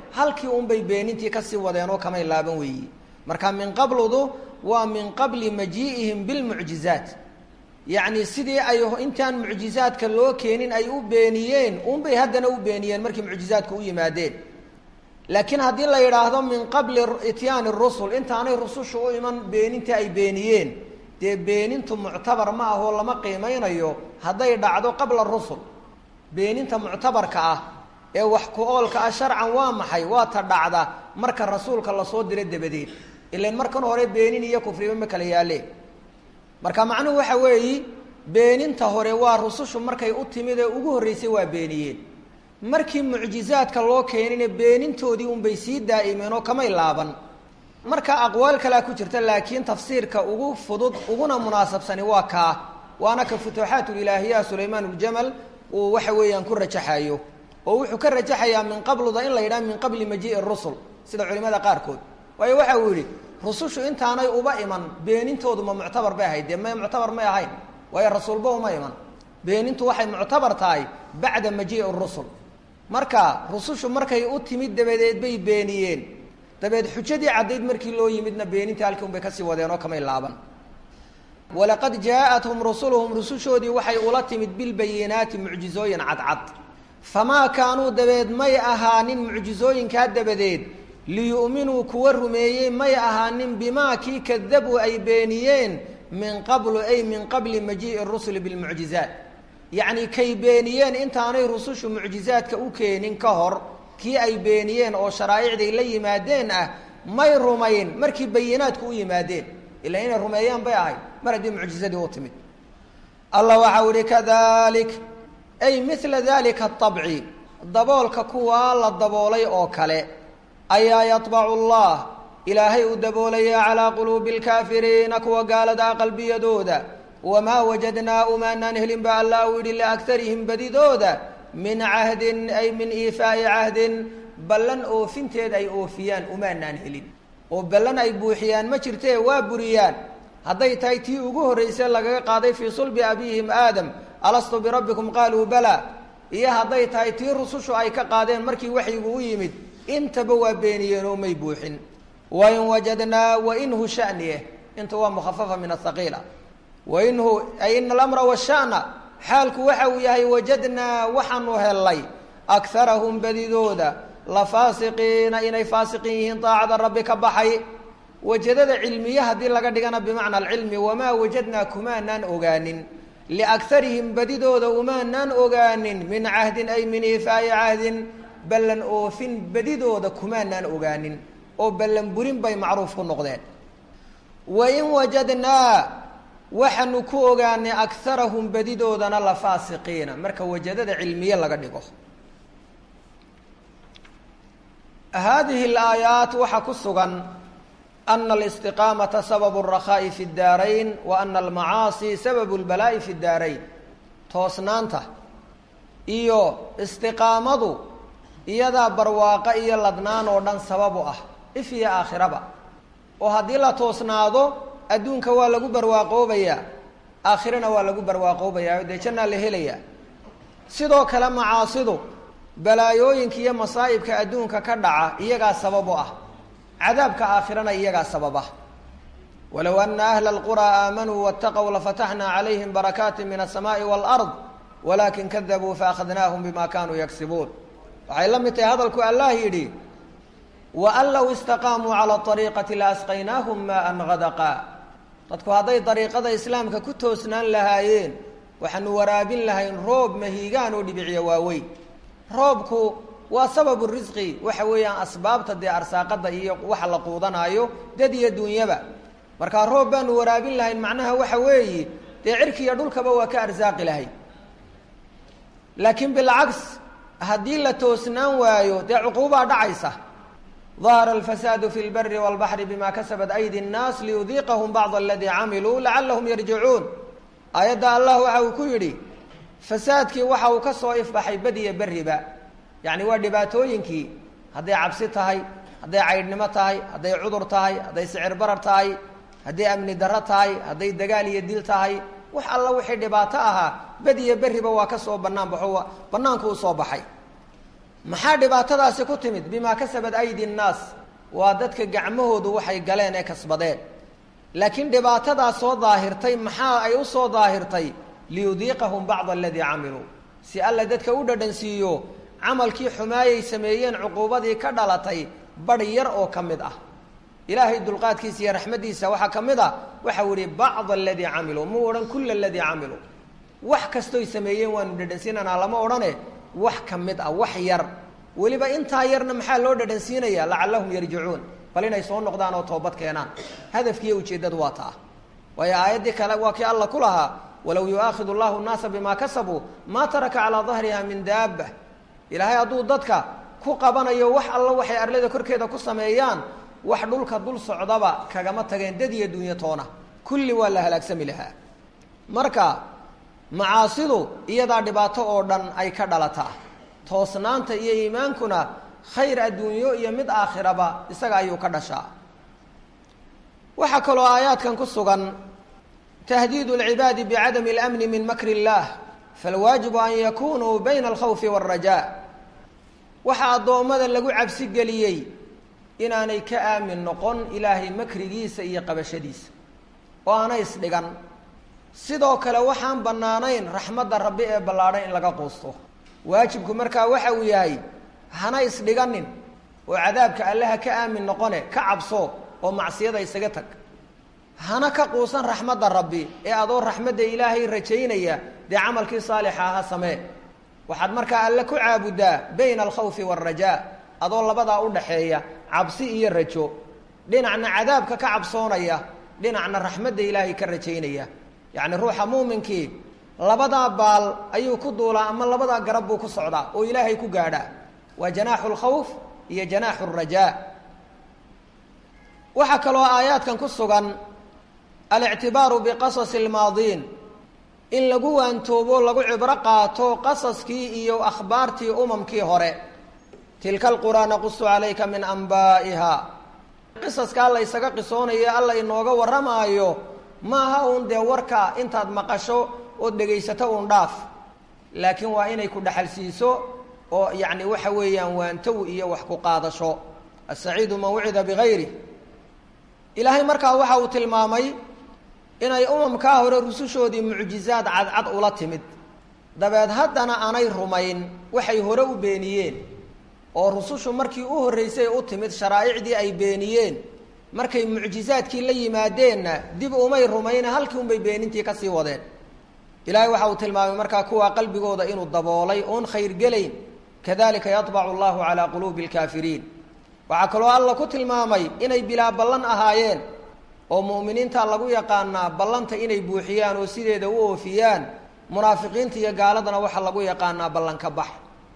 halkii unbay beenintii kasii wadeen oo kamay laaban weeyi marka min qabludu waa min qabli majii'ihim bilmucjizaat yacni sidii ay intaan mucjizaadka loo keenin ay u beeniyeen unbay haddana u beeniyeen markii mucjizaadka u yimaadeen laakiin haddii la yidhaahdo min qabli ityaani rusul intaanay rusushu u iman beenintii ay beeniyeen dee beenintu muctabar ma ahoo lama qiimeynayo hadday dhacdo qabla rusul beeninta muctabarka ah ee wax ku-oolka ah sharcan waa maxay waa ta dhacda marka rasuulka lasoo diro dabadeed ilan markan hore beenin iyo kufriba ma kala yaaleen marka macnuhu waxa weeyi beeninta hore waa rusushu markay u timid ee ugu horreysay waa beeniyeen markii mucjizaadka loo keenina beenintoodii unbay sii daa'imeen oo kamay laaban marka aqwaal kalea ku jirta laakiin tafsiirka ugu fudud uguna munaasabsani waa kaa waana ka futuuxaatulilaahiya sulaymaan uljamal uu waxa weeyaan ku rajaxayo oo wuxuu ka rajaxayaa min qabluda in la yidhaha min qabli majii'i rusul sida culimada qaarkood waayo waxa uu yidhi rusushu intaanay uba iman beenintoodu ma muctabar bay ahayd dee may muctabar may ahayn waayo rasuulba uma iman beenintu waxay muctabar tahay bacda majii'i rusul marka rusushu markay u timid dabadeed bay beeniyeen dabeed xujadii caddayd markii loo yimidna beenintii halkii un bay kasii wadeen oo kamay laaban walaqad jaa-athum rusuluhum rusushoodii waxay ula timid bilbayinaati mucjizooyin cadcad famaa kaanuu dabeed may ahaanin mucjizooyinkaa dabadeed liyu'minuu kuwa rumeeyey may ahaanin bimaa kii kadabuu ay beeniyeen min qablu ay min qabli majii'i rusuli bilmucjizaat yacni kay beeniyeen intaanay rusushu mucjizaadka u keenin ka hor kii ay beeniyeen oo sharaa'icday la yimaadeen ah may rumayn markii bayinaadku u yimaadeen ila inay rumeeyaan bay ahayd mar haddii mucjizadii u timid allah waxau ihi kadalik ay mila dalika aabci daboolka kuwaa la daboolay oo kale ayaa yaطbacu allah ilaahay uu daboolaya calaa quluubi اlkaafiriina kuwa gaaladaa qalbiyadooda wamaa wajadnaa umaanaan helin ba allah uu yihi liagarihim badidooda min cahdin ay min iifaa'i cahdin ballan oofinteed ay oofiyaan umaanaan helin oo ballan ay buuxiyaan ma jirtee waa buriyaan hadday tahay tii ugu horreysay lagaga qaaday fii sulbi abiihim aadam alastu birabbikum qaaluu bala iyo hadday tahay tii rusushu ay ka qaadeen markii waxyigu u yimid intaba waa beeniyeen oo may buuxin wain wajadnaa wainhu shaniye inta waa mukhafafa min ahaqiila wainhu ay ina alamra washana xaalku waxa uu yahay wajadnaa waxaanu hellay akarahum badidooda la faasiqiina inay faasiqiin yihiin daacada rabbi ka baxay wajadada cilmiye haddii laga dhigana bimacna alcilmi wamaa wajadnaa kumaanaan ogaanin liagarihim badidooda umaanaan ogaanin min cahdin ay min iifaa'i cahdin ballan oofin badidooda kumaanaan ogaanin oo ballan burin bay macruuf ku noqdeen wain wajadnaa waxaanu ku ogaanay akarahum badidoodana la faasiqiina marka wajadada cilmiye laga dhigo haadihi alaayaat waxaa ku sugan ana alistiqaamata sababu اrakhaa'i fi اdaarayn wa ana almacaasi sababu اlbalaa'i fi اdaarayn toosnaanta iyo istiqaamadu iyadaa barwaaqo iyo ladnaan oo dhan sababu ah if iyo aakhiraba oo haddii la toosnaado adduunka waa lagu barwaaqoobayaa aakhirana waa lagu barwaaqoobayaa dee jannaa la helayaa sidoo kale macaasidu balaayooyinka iyo masaa'ibka adduunka ka dhaca iyagaa sabab u ah cadaabka aakhirana iyagaa sababa walow ana ahla alquraa aamanuu waataqow lafataxnaa calayhim barakaati min alsamaai waalard walaakin kadabuu faakhadnaahum bima kanuu yagsibuun waxay la mid tahay hadalku allah yidhi waan low istaqaamuu calى ariiqati laasqaynaahum maan hadaqa dadku hadday dariiqada islaamka ku toosnaan lahaayeen waxaanu waraabin lahayn roob mahiigaan oo dhibiciya waaweyn roobku waa sababu risqi waxa weeyaan asbaabta dee arsaaqada iyo waxa la quudanaayo dad iyo dunyaba markaa roob baanu waraabin lahayn macnaha waxa weeye dee cirki iyo dhulkaba waa ka arsaaqi lahayn laakiin bilcaks haddii la toosnaan waayo dee cuquubaa dhacaysa dahara alfasaadu fi lbari walbaxri bima kasabat aydi nnaas liyudiiqahum bacd aladii camiluu lacalahum yarjicuun aayadda allah waxa uu ku yidhi fasaadkii waxa uu ka soo ifbaxay badiya beriba yacni waa dhibaatooyinkii hadday cabsi tahay hadday caydhnimo tahay hadday cudur tahay hadday sicir barar tahay hadday amni darro tahay hadday dagaal iyo dil tahay wax alla wixii dhibaato ahaa badiya beriba waa ka soo bannaan baxo banaanku u soo baxay maxaa dhibaatadaasi ku timid bimaa kasabad aydi nnaas waa dadka gacmahoodu waxay galeen ee kasbadeen laakiin dhibaatadaa soo daahirtay maxaa ay u soo daahirtay liyudiiqahum bacda aladii camiluu si alla dadka u dhadhansiiyo camalkii xumaayay sameeyeen cuquubadii ka dhalatay badh yar oo ka mid ah ilaahay dulqaadkiisa iyo raxmaddiisa waxaa ka mid a waxau ihi bacda aladii camiluu muu odhan kulla aladii camiluu wax kastoy sameeyeen waanu dhadhansiinanaa lama odhane wax ka mid ah wax yar weliba intaa yarna maxaa loo dhadhansiinaya lacallahum yarjicuun bal inay soo noqdaan oo toobad keenaan hadafkiiyo ujeeddadu waa taa waayo aayaddii kale waa kii alla ku lahaa walow yu'aakhidu allahu nnaasa bimaa kasabuu maa taraka calaa dahriha min daaba ilaahay hadduu dadka ku qabanayo wax alla waxay arlada korkeeda ku sameeyaan wax dhulka dul socdaba kagama tageen dad iyo dunyo toona kulli waa la halaagsami lahaa marka macaasidu iyadaa dhibaato oo dhan ay ka dhalataa toosnaanta iyo iimaankuna khayr adduunyo iyo mid aakhiraba isaga ayuu ka dhashaa waxaa kaloo aayaadkan ku sugan tahdiidu alcibaadi bicadami اlamni min makri اllah falwaajibu an yakunuu bayna alkhawfi wاlrajaa waxaa addoommada lagu cabsi geliyey inaanay ka aamin noqon ilaahay makrigiisa iyo qabashadiisa oo aanay isdhigan sidoo kale waxaan bannaanayn raxmadda rabbi ee ballaadhan in laga quusto waajibku markaa waxa uu yahay hana isdhiganin oo cadaabka allaha ka aamin noqone ka cabso oo macsiyada isaga tag hana ka quusan raxmadda rabbi ee adoo raxmadda ilaahay rajaynaya dee camalkii saalixa aha samee waxaad markaa alle ku caabuddaa bayna alkhawfi waalrajaa adoo labadaa u dhaxeeya cabsi iyo rajo dhinacna cadaabka ka cabsoonaya dhinacna raxmadda ilaahay ka rajaynaya yacni ruuxa muuminkii labadaa baal ayuu ku duulaa ama labadaa garab buu ku socdaa oo ilaahay ku gaadhaa waa janaaxu lkhawf iyo janaaxu lrajaa waxaa kaloo aayaadkan ku sugan alictibaaru biqasasi almaadiin in lagu waantoobo lagu cibro qaato qasaskii iyo akhbaartii umamkii hore tilka alquraa naqusu calayka min anbaa'iha qisaskaa la ysaga qisoonayo alla inooga warramaayo maaha uun dee warka intaad maqasho ood dhegaysato uun dhaaf laakiin waa inay ku dhexalsiiso oo yacni waxa weeyaan waantow iyo wax ku qaadasho asaciidu man wucida bigayri ilaahay markaa waxa uu tilmaamay inay umamkaa hore rusushoodii mucjizaad cadcad ula timid dabeed haddana aanay rumayn waxay hore u beeniyeen oo rusushu markii u horreysay u timid sharaa'icdii ay beeniyeen markay mucjizaadkii la yimaadeenna dib umay rumayne halkii unbay beenintii kasii wadeen ilaahay waxa uu tilmaamay markaa kuwaa qalbigooda inuu daboolay oon khayr gelayn kadalika yaطbacu allahu calaa quluubi اlkaafiriin waxaa kaloo alla ku tilmaamay inay bilaa ballan ahaayeen oo mu'miniinta lagu yaqaanaa ballanta inay buuxiyaan oo sideeda u oofiyaan munaafiqiinta iyo gaaladana waxaa lagu yaqaanaa ballanka bax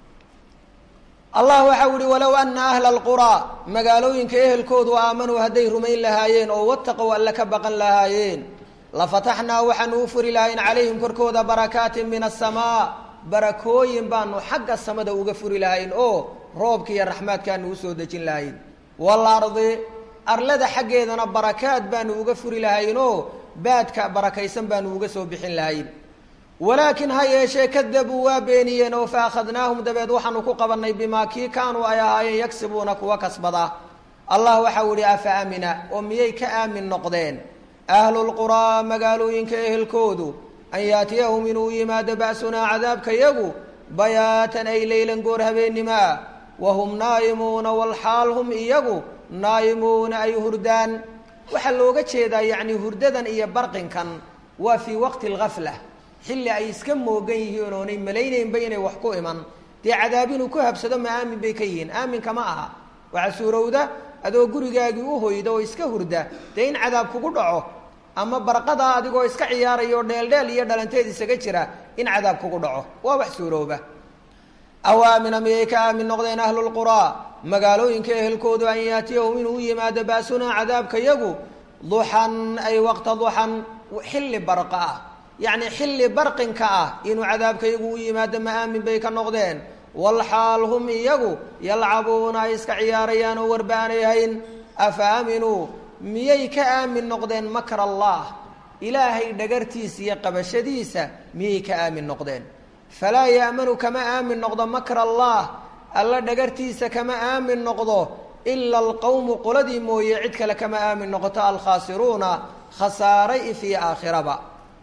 allah waxau ihi walow ana ahla alquraa magaalooyinka ehelkoodu aamanuu hadday rumayn lahaayeen oo wataqow alle ka baqan lahaayeen lafataxnaa waxaanu u furi lahayn calayhim korkooda barakaatin min asamaa barakooyin baanu xagga samada uga furi lahayn oo roobka iyo raxmaadkaanu usoo dejin lahayn waalardi arlada xaggeedana barakaad baanu uga furi lahayn oo baadka barakaysan baanu uga soo bixin lahayn walaakin ha yeeshee kadabuu waa beeniyeen oo fa akhadnaahum dabeed waxaanu ku qabannay bimaa kii kaanuu ay ahaayeen yagsibuuna kuwa kasbada allah waxau ihi afa amina oo miyay ka aamin noqdeen ahlulquraa magaalooyinka ehelkoodu an yaatiyahum inuu yimaado ba'sunaa cadaabka yagu bayaatan ay leylan goor habeenimaa wahum naa'imuuna walxaal hum iyagu naa'imuuna ay hurdaan waxaa looga jeedaa yacni hurdadan iyo barqinkan waa fii waqti alghafla xilli ay iska moogan yihiin oonay malaynaynba inay wax ku iman dee cadaab inuu ku habsado ma aamin bay ka yihiin aaminka ma aha waxaa suurowda adoo gurigaagii u hoyda oo iska hurda dee in cadaab kugu dhaco ama barqadaa adigoo iska ciyaaraya oo dheeldheel iyo dhalanteed isaga jira in cadaab kugu dhaco waa wax suurooba awaamina miyay ka aamin noqdeen ahlulquraa magaalooyinka ehelkoodu an yaatiyahum inuu u yimaado baasunaa cadaabka yagu duxan ay waqta duxan xilli barqa ah yacni xilli barqinka ah inuu cadaabka yagu u yimaado ma aamin bay ka noqdeen walxaal hum iyagu yalcabuuna ay iska ciyaarayaan oo warba aanay hayn afa aaminuu miyay ka aamin noqdeen makr allah ilaahay dhagartiisa iyo qabashadiisa miyay ka aamin noqdeen falaa yaamanu kama aamin noqdo makr allah alla dhagartiisa kama aamin noqdo ila alqowmu qoladii mooye cid kale kama aamin noqoto alkhaasiruuna khasaaray ifii aakhiraba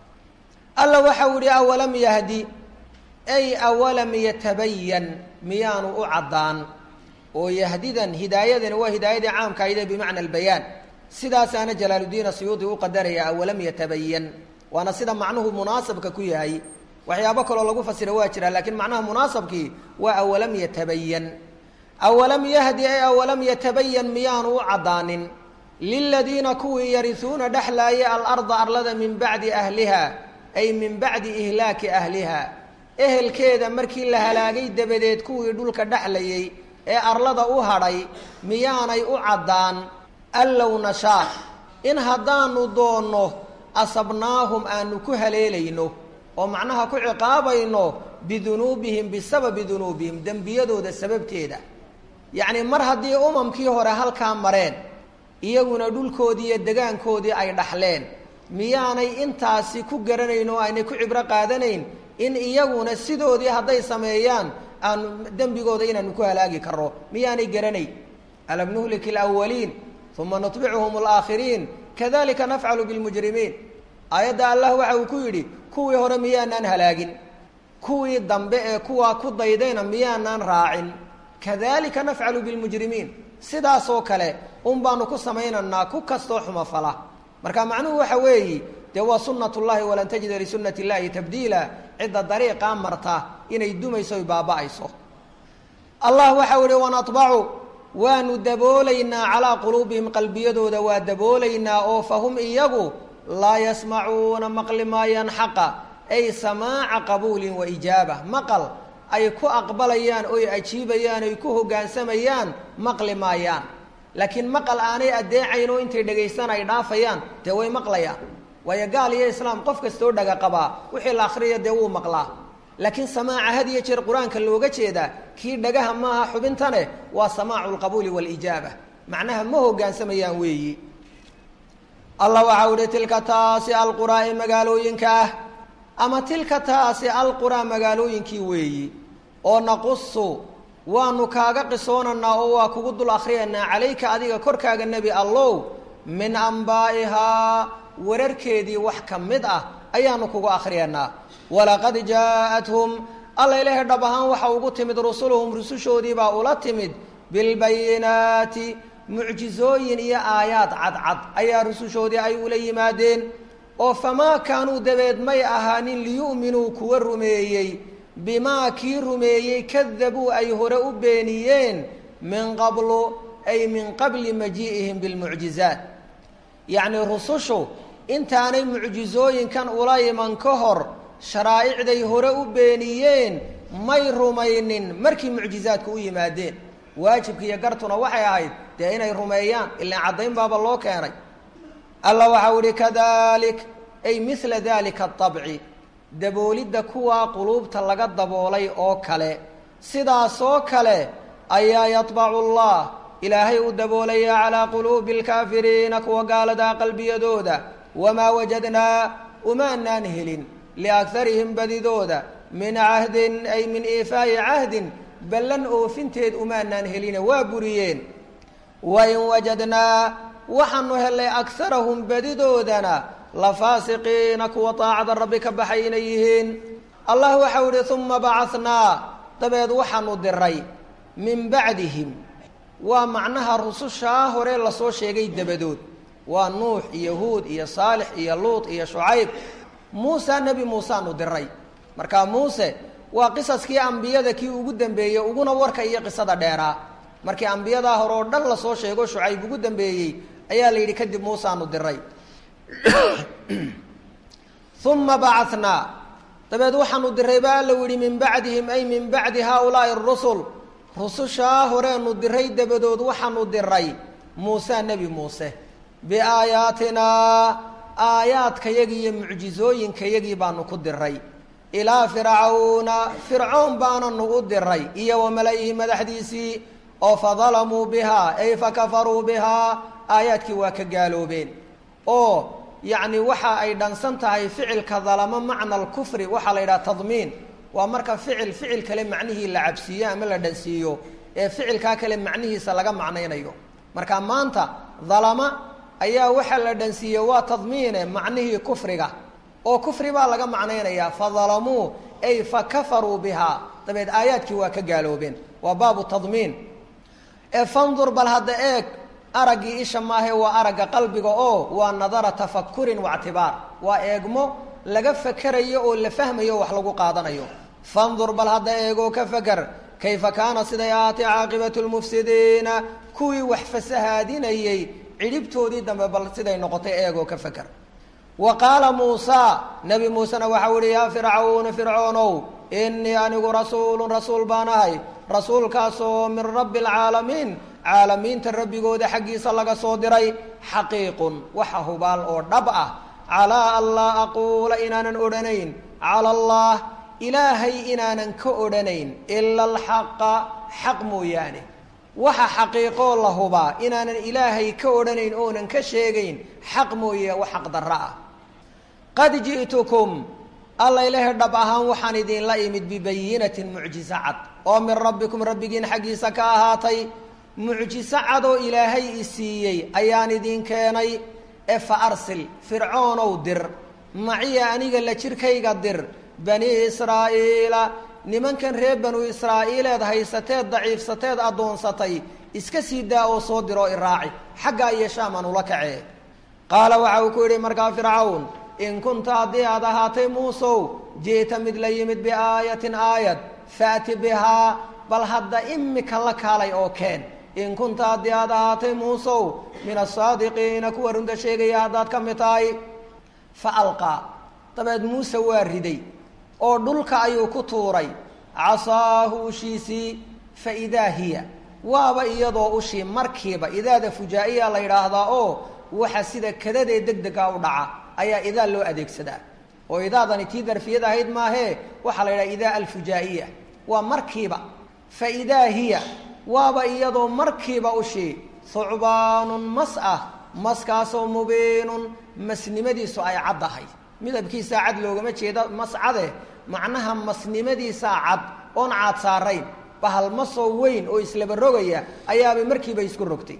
alla waxau yihi awalam yahdi ay awalam yatabayan miyaanu u caddaan oo yahdidan hidaayadani waa hidaayadii caamka ayde bimacna albayaan sidaasaana jalaaludiin asuyuudi u qadaraya awalam yatabayan waana sida macnuhu munaasabka ku yahay waxyaabo kaloo lagu fasira waa jira lakiin macnaha munaasabkii waa awalam yatabayan awalam yahdi ay awalam yatabayan miyaanu u caddaanin liladiina kuwii yarisuuna dhexlaaya alarda arlada min bacdi ahliha ay min bacdi ihlaaki ahliha ehelkeeda markii la halaagay dabadeed kuwii dhulka dhexlayay ee arlada u hadhay miyaanay u caddaan allow nashaa in haddaanu doonno asabnaahum aanu ku haleelayno oo macnaha ku ciqaabayno bidunuubihim bisababi dunuubihim dembiyadooda sababteeda yacni mar haddii umamkii hore halkaa mareen iyaguna dhulkoodii iyo degaankoodii ay dhaxleen miyaanay intaasi ku garanayn oo aynay ku cibro qaadanayn in iyaguna sidoodii hadday sameeyaan aanu dembigooda inaanu ku halaagi karno miyaanay garanayn alam nuhlik alawaliin uma nutbicuhum alaakhiriin kadalika nafcalu bilmujrimiin aayadda allah waxa uu ku yidhi kuwii hore miyaanaan halaagin kuwii dambe ee kuwaa ku daydayna miyaanaan raacin kadalika nafcalu bilmujrimiin sidaasoo kale un baanu ku samaynaynaa ku kastoo xumafala marka macnuhu waxa weeyi dee waa sunat llahi walan tajida lisunati illahi tabdiila cidda dariiqaa marta inay dumayso oy baaba'ayso allah waxau ihi wanatbacu waanu daboolaynaa calaa quluubihim qalbiyadooda waa daboolaynaa oo fahum iyagu laa yasmacuuna maqli maayaan xaqa ay samaaca qabuulin wa ijaaba maqal ay ku aqbalayaan oy ajiibayaan oy ku hoggaansamayaan maqli maayaan laakiin maqal aanay addeecayn oo intay dhegaysan ay dhaafayaan dee way maqlayaan waayo gaal iyo islaam qof kastoo dhaga qabaa wixii la akhriya dee wuu maqlaa laakiin samaaca had iyo jeer qur-aanka looga jeedaa kii dhagaha maaha xubintane waa samaacu lqabuuli waalijaaba macnaha ma hoggaansamayaan weeyi allah waxau ihi tilka taasi alquraa ee magaalooyinka ah ama tilka taasi alquraa magaalooyinkii weeyi oo naqusu waanu kaaga qisoonaynaa oo waa kugu dul akhriyaynaa calayka adiga korkaaga nebi allow min ambaa'ihaa wararkeedii wax ka mid ah ayaanu kugu akhriyaynaa walaqad jaa'athum alla ilaahay dhab ahaan waxa ugu timid rusuluhum rusushoodiibaa ula timid bilbayinaati mucjizooyin iyo aayaad cadcad ayaa rusushoodii ay ula yimaadeen oo famaa kaanuu dabeed may ahaanin liyu'minuu kuwa rumeeyey bimaa kii rumeeyey kadabuu ay hore u beeniyeen min qablu ay min qabli majii'ihim bilmucjizaat yacnii rusushu intaanay mucjizooyinkan ula iman ka hor sharaa'icday hore u beeniyeen may rumaynin markii mucjizaadku u yimaadeen waajibka iyo gartuna waxay ahayd dee inay rumeeyaan ilaan caddayn baaba loo keenay alla waxau ihi kadalik ay mila dalika aabci daboolidda kuwaa quluubta laga daboolay oo kale sidaasoo kale ayaa yadbacu allah ilaahay uu daboolaya calaa quluubi alkaafiriina kuwa gaaladaa qalbiyadooda wamaa wajadnaa umaanaan helin liagarihim badidooda min cahdin ay min iifaa'i cahdin ballan oofinteed umaanaan heline waa buriyeen wain wajadnaa waxaanu helay akarahum badidoodana lafaasiqiina kuwa daacada rabbi ka baxay inay yihiin allah waxau ihi uma bacanaa dabeed waxaanu diray min bacdihim waa macnaha rusushaa hore lasoo sheegay dabadood waa nuux iyo huud iyo saalix iyo luut iyo shucayb muuse nebi muuseanu diray marka muuse waa qisaskii ambiyada kii ugu dambeeyey uguna warka iyo qisada dheeraa markii ambiyadaa hore oo dhan lasoo sheego shucayb ugu dambeeyey ayaa la yidhi kadib muuseanu diray uma bacanaa dabeed waxaanu diray ba alla yihi min bacdihim ay min bacdi haaulaai rusul rusushaa horeenu diray dabadood waxaanu diray muuse nebi muuse biaayaatinaa aayaadkayagii iyo mucjizooyinkayagii baanu ku diray ilaa fircawna fircoon baananu u diray iyo wa mala-ihi madaxdiisii oo fadalamuu bihaa ay fakafaruu bihaa aayaadkii waa ka gaaloobeen oo yacni waxa ay dhansan tahay ficilka dalamo macna alkufri waxaa la yidhaha tadmiin waa marka ficil ficil kale macnihii la cabsiiyo ama la dhansiiyo ee ficilkaa kale macnihiisa laga macnaynayo marka maanta dalama ayaa waxaa la dhansiiyey waa tadmiine macnihii kufriga oo kufri baa laga macnaynayaa fadalamuu ay fakafaruu bihaa dabeed aayaadkii waa ka gaaloobeen waa baabu tadmiin ee fandur bal hadda eeg araggii isha maahe waa aragga qalbiga oo waa nadara tafakurin waictibaar waa eegmo laga fakerayo oo la fahmayo wax lagu qaadanayo fandur bal hadda eegoo ka faker kayfa kaana siday ahaatay caaqibatu lmufsidiina kuwii wax fasahaadinayey cidhibtoodii dambe bal siday noqotay eegoo ka faker wa qaala muusa nebi muusena waxau ihi yaa fircauna fircoonow inii anigu rasuulun rasuul baan ahay rasuulkaasoo min rabbi alcaalamiin caalamiinta rabbigooda xaggiisa laga soo diray xaqiiqun waxa hubaal oo dhab ah calaa an laa aquula inaanan odhanayn cala allah ilaahay inaanan ka odhanayn ila alxaqa xaq mooyaane waxa xaqiiqoo la hubaa inaanan ilaahay ka odhanayn oonan ka sheegayn xaq mooye wax xaq darra ah qad ji'tukum alla ilahay dhab ahaan waxaan idinla imid bibayinatin mucjiso cad oo min rabbikum rabbigiin xaggiisa ka ahaatay mucjiso cadoo ilaahay i siiyey ayaan idin keenay ee fa arsil fircoonow dir maciya aniga la jirkayga dir bani israa'iila nimankan reer banu israa'iileed haysateed daciifsateed addoonsatay iska sii daa oo soo diroo iraaci xaggaa iyo shaaman ula kacee qaala waxa uu ku yidhi markaa fircawn in kunta haddii aad ahaatay muusow ji'ta mid la yimid biaayatin aayad faati bihaa bal hadda imika la kaalay oo keen in kunta haddii aad ahaatay muusow min asaadiqiina kuwa runta sheegaya haddaad ka mid tahay fa alqaa dabeed muuse waa riday oo dhulka ayuu ku tuuray casaahu ushiisii fa idaa hiya waaba iyadoo ushii markiiba idaada fujaa'iya la yidhaahdaa oo waxa sida kadadee deg dega u dhaca ayaa idaa loo adeegsadaa oo idaadani tii darfiyad ahayd maahee waxaa la yidhaha idaa alfujaa'iya waa markiiba fa idaa hiya waaba iyadoo markiiba ushii thucbaanun mas ah maskaasoo mubiinun masnimadiisu ay caddahay midabkiisaa cad loogama jeeda mas cade macnaha masnimadiisaa cad oon caad saarayn bahal masoo weyn oo islaba rogaya ayaabay markiiba isku rogtay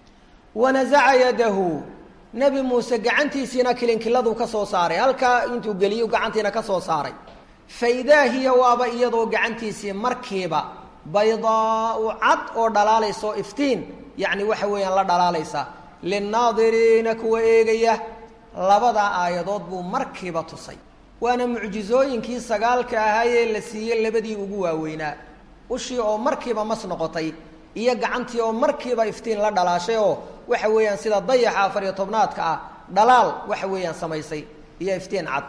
wanasaca yadahu nebi muuse gacantiisiina kilinkiladu ka soo saaray halkaa intuu geliyo gacantiina ka soo saaray fa idaa hiya waaba iyadoo gacantiisii markiiba baydaau cad oo dhalaalaysa oo iftiin yacni waxa weeyaan la dhalaalaysa linnaadiriina kuwa eegaya labadaa aayadood buu markiiba tusay waana mucjizooyinkii sagaalka ahaayee la siiyey labadii ugu waaweynaa ushii oo markiiba mas noqotay iyo gacantii oo markiiba iftiin la dhalaashay oo waxa weeyaan sida dayaxa afar iyo tobnaadka ah dhalaal waxa weeyaan samaysay iyo iftiin cad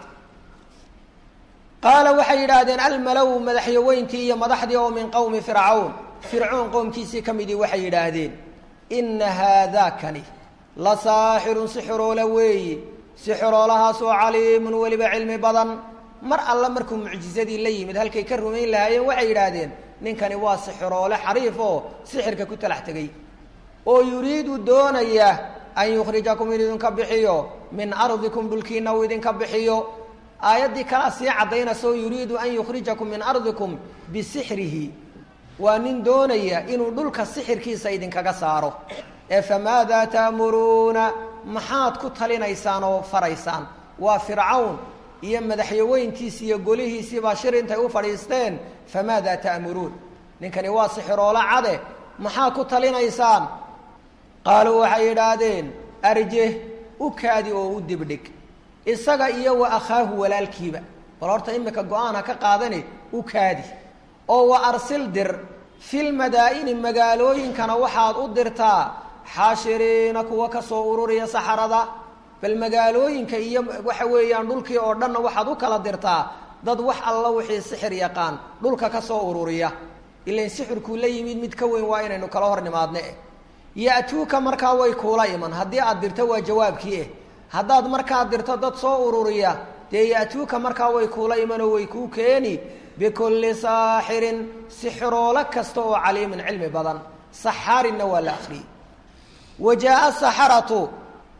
qaala waxay yidhaahdeen almalow madaxyaweyntii iyo madaxdii oo min qowmi fircawn fircoon qowmkiisii ka midii waxay yidhaahdeen inna haadaakani la saaxirun sixiroole weeyi sixiroolahaasoo caliimun weliba cilmi badan mar alle markuu mucjizadii la yimid halkay ka rumayn lahaayeen waxay yidhaahdeen ninkani waa sixiroole xariif oo sixirka ku talax tegey oo yuriidu doonaya an yukhrijakum in idinka bixiyo min ardikum dhulkiina uu idinka bixiyo aayaddii kalaa sii caddaynaysa oo yuriidu an yukhrijakum min ardikum bisixrihi waa nin doonaya inuu dhulka sixirkiisa idinkaga saaro ee famaadaa ta'muruuna maxaad ku talinaysaan oo faraysaan waa fircawn iyo madaxyaweyntiisi iyo golihiisii baa shir intay u fadhiisteen famaadaa ta'muruun ninkani waa sixiroolo cade maxaa ku talinaysaan qaaluu waxay yidhaahdeen arje u kaadi oo u dibdhig isaga iyo wa akhaahu walaalkiiba bal horta imika go-aan ha ka qaadani u kaadi oo wa arsil dir fil madaa'ini magaalooyinkana waxaad u dirtaa xaashiriina kuwa ka soo ururiya saxarada bal magaalooyinka iyo waxa weeyaan dhulkii oo dhanna waxaad u kala dirtaa dad wax alla wixii sixir yaqaan dhulka ka soo ururiya ilain sixirkuu la yimid mid ka weyn waa inaynu kala hor nimaadne eh ya-tuuka markaa way kuula iman haddii aad dirto waa jawaabkii eh haddaad markaad dirto dad soo ururiya dee ya-tuuka markaa way kuula imanoo way kuu keeni bikulli saaxirin sixiroolo kasta oo caliimin cilmi badan saxaarinna waa la akriyey wa jaa-a saxaratu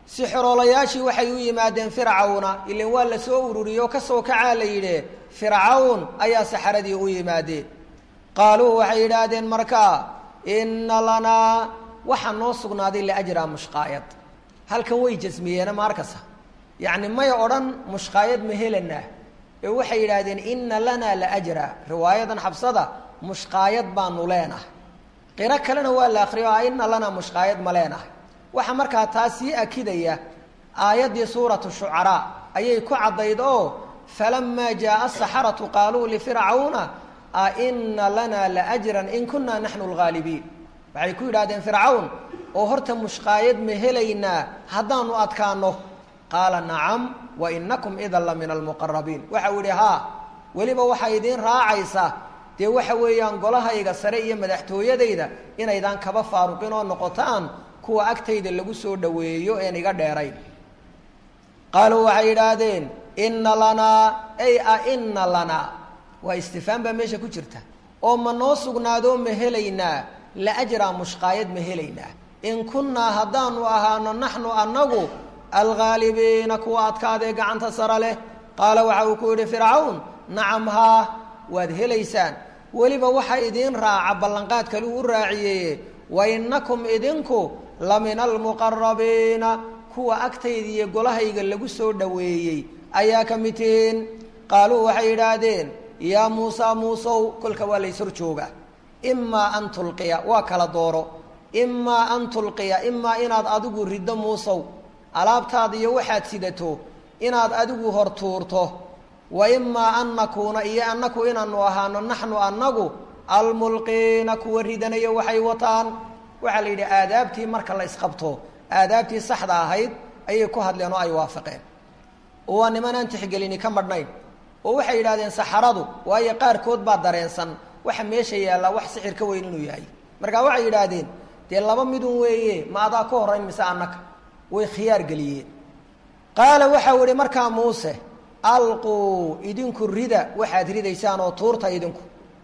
sixiroolayaashii waxay u yimaadeen fircawna ilan waa la soo ururiyey oo kasoo kacaa la yidhi fircawn ayaa saxaradii u yimaadeen qaaluu waxay yidhaahdeen markaa inna lanaa waxaa noo sugnaaday liajraa mushqaayad halkan way jasmiyeena maarkasa yacni may odhan mushqaayad ma helanaa ee waxay yidhaahdeen inna lanaa laajra riwaayadan xabsada mushqaayad baanu leenahay qiro kalena waa la akriyo a inna lanaa mushqaayad ma leenahay waxaa markaa taa sii akidaya aayaddii suuratu shucaraa ayay ku caddayd oo falamaa jaaa asaxaratu qaaluu lifircawna a ina lanaa laajran in kunaa naxnu lgaalibiin waxay ku yidhahdeen fircawn oo horta mushqaayad ma helaynaa haddaanu adkaano qaala nacam wa inakum idan la min almuqarabiin waxa uu yihi haa weliba waxaa idiin raacaysa dee waxa weeyaan golahayga sare iyo madaxtooyadayda inaydaan kaba faaruqin oo noqotaan kuwa agtayda lagu soo dhoweeyo een iga dheerayn qaaluu waxay yidhaahdeen inna lanaa ay a inna lanaa waa istifhaam baa meesha ku jirta oo ma noo sugnaadoo ma helaynaa laajraa mushqaayad ma helaynaa in kunnaa haddaanu ahaano naxnu annagu alghaalibiina kuwa adkaadee gacanta sara leh qaala waxa uu ku yidhi fircawn nacam haa waad helaysaan weliba waxa idiin raaca ballanqaad kale uu u raaciyeye wa innakum idinku la min almuqarabiina kuwa agtayda iyo golahayga lagu soo dhoweeyey ayaa ka mid tihiin qaaluu waxay yidhaahdeen yaa muusaa muusow kolka waa lays hor jooga imaa an tulqiya waa kala dooro imaa an tulqiya imaa inaad adigu riddo muusow alaabtaada iyo waxaad sidato inaad adigu hor tuurto wa imaa an nakuuna iyo annaku inaanu ahaano naxnu annagu almulqiina kuwa ridanayo waxay wataan waxaa la yidhi aadaabtii marka la isqabto aadaabtii saxda ahayd ayay ku hadleen oo ay waafaqeen oo waa nimanaan tixgelini ka madhnayn oo waxay yidhahdeen saxaradu waayo qaarkood baa dareensan waxa meesha yaallaa wax sixir ka weyn inuu yahay markaa waxay yidhaahdeen dee laba midun weeye ma adaa ka horrayn mise annaka way khiyaar geliyeen qaala waxau ihi markaa muuse alquu idinku rida waxaad ridaysaan oo tuurta idinku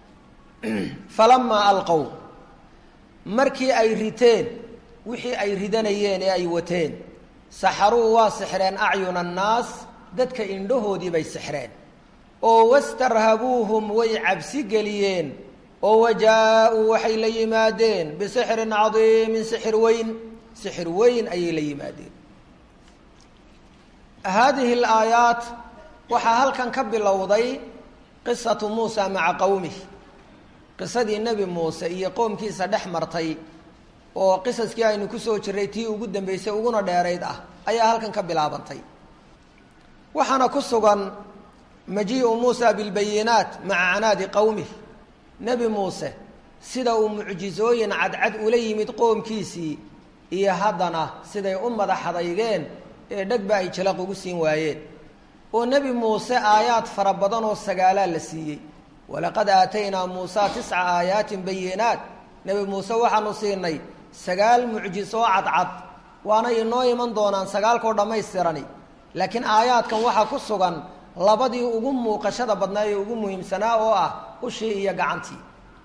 falamaa alqow markii ay riteen wixii ay ridanayeen ee ay wateen saxaruu waa sixreen acyuna annaas dadka indhahoodii bay sixreen oo wastarhabuuhum way cabsi geliyeen oo wajaa-uu waxay la yimaadeen bisixrin cadiimin sixir weyn sixir weyn ayay la yimaadeen haadihi alaayaat waxaa halkan ka bilowday qisatu muusa maca qowmih qisadii nebi muuse iyo qoomkiisa dhex martay oo qisaskii aynu kusoo jirray tii ugu dambeysay uguna dheerayd ah ayaa halkan ka bilaabantay waxaana ku sugan majiiu muusa bilbayinaat maca canaadi qowmih nebi muuse sida uu mucjizooyin cadcad ula yimid qoomkiisii iyo haddana siday u madaxadaygeen ee dhegba ay jalaq ugu siin waayeen oo nebi muuse aayaad fara badan oo sagaalaa la siiyey walaqad aataynaa muusa tisca aayaatin bayinaat nebi muuse waxaanu siinay sagaal mucjiso oo cadcad waana inoo iman doonaan sagaalkoo dhammaystirani laakiin aayaadkan waxaa ku sugan labadii ugu muuqashada badnaa ee ugu muhiimsanaa oo ah ushii iyo gacantii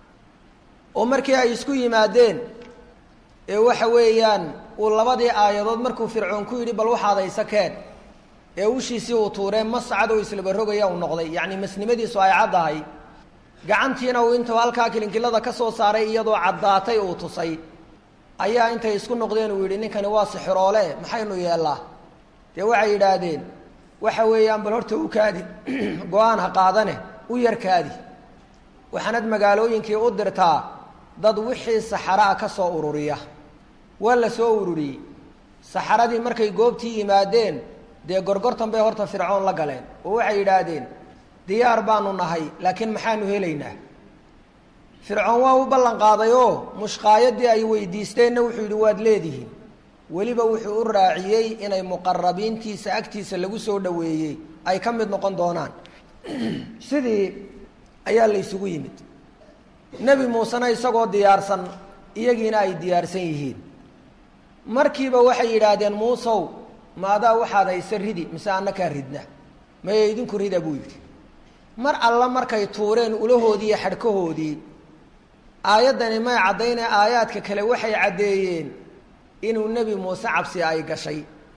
oo markii ay isku yimaadeen ee waxa weeyaan uu labadii aayadood markuu fircoon ku yidhi bal waxaad haysa keen ee ushiisii uu tuuree mascad oo islabarogaya uu noqday yacni masnimadiisu ay caddahay gacantiina uu intuu halkaa kilinkilada ka soo saaray iyadoo caddaatay uu tusay ayaa intay isku noqdeen uu yidhi ninkani waa sixiroole maxaynu yeellaa dee waxay yidhaahdeen waxa weeyaan bal horta u kaadi go-aan ha qaadane u yar kaadi waxaanad magaalooyinkii u dirtaa dad wixii saxaraa ka soo ururiya waa la soo ururiyey saxaradii markay goobtii yimaadeen dee gorgortan bay horta fircoon la galeen oo waxay yidhaahdeen diyaar baanu nahay laakiin maxaanu helaynaa fircoon waa u ballan qaaday oo mushqaayadii ay weydiisteenna wuxuu yidhi waad leedihiin weliba wuxuu u raaciyey inay muqarabiintiisa agtiisa lagu soo dhoweeyey ay ka mid noqon doonaan sidii ayaa la ysugu yimid nebi muusena isagoo diyaarsan iyagiina ay diyaarsan yihiin markiiba waxay yidhaahdeen muusow maadaa waxaad hayse ridi mise annakaa ridna maye idinku rida buu yidhi mar alla markay tuureen ulahoodii iyo xadhkahoodii aayaddani may caddaynee aayaadka kale waxay caddeeyeen inuu nebi muuse cabsi ay gashay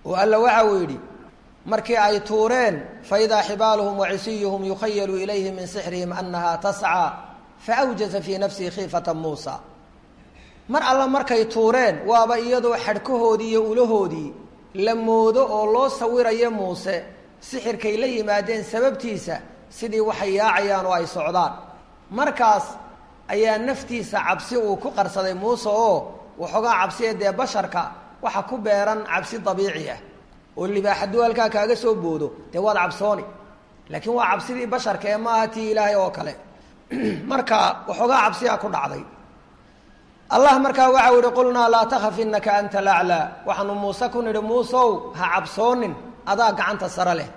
oo alla waxa uu yidhi markii ay tuureen faidaa xibaaluhum wacisiyuhum yukhayalu ilayhi min sixrihim annaha tascaa faawjasa fii nafsihi khiifata muusa mar alla markay tuureen waaba iyadoo xadhkahoodii iyo ulahoodii la moodo oo loo sawirayo muuse sixirkay la yimaadeen sababtiisa sidii waxay yaacayaan oo ay socdaan markaas ayaa naftiisa cabsi uu ku qarsaday muuse oo waxoogaa cabsiya dee basharka waxa ku beeran cabsi dabiici ah oo libaax hadduu halkaa kaaga soo boodo dee waad cabsooni laakiin waa cabsidii basharka ee maaha tii ilaahay oo kale marka waxoogaa cabsiyaa ku dhacday allah markaa waxau yihi qulnaa laa takaf inaka anta laclaa waxaanu muuse ku nidhi muusow ha cabsoonin adaa gacanta sare leh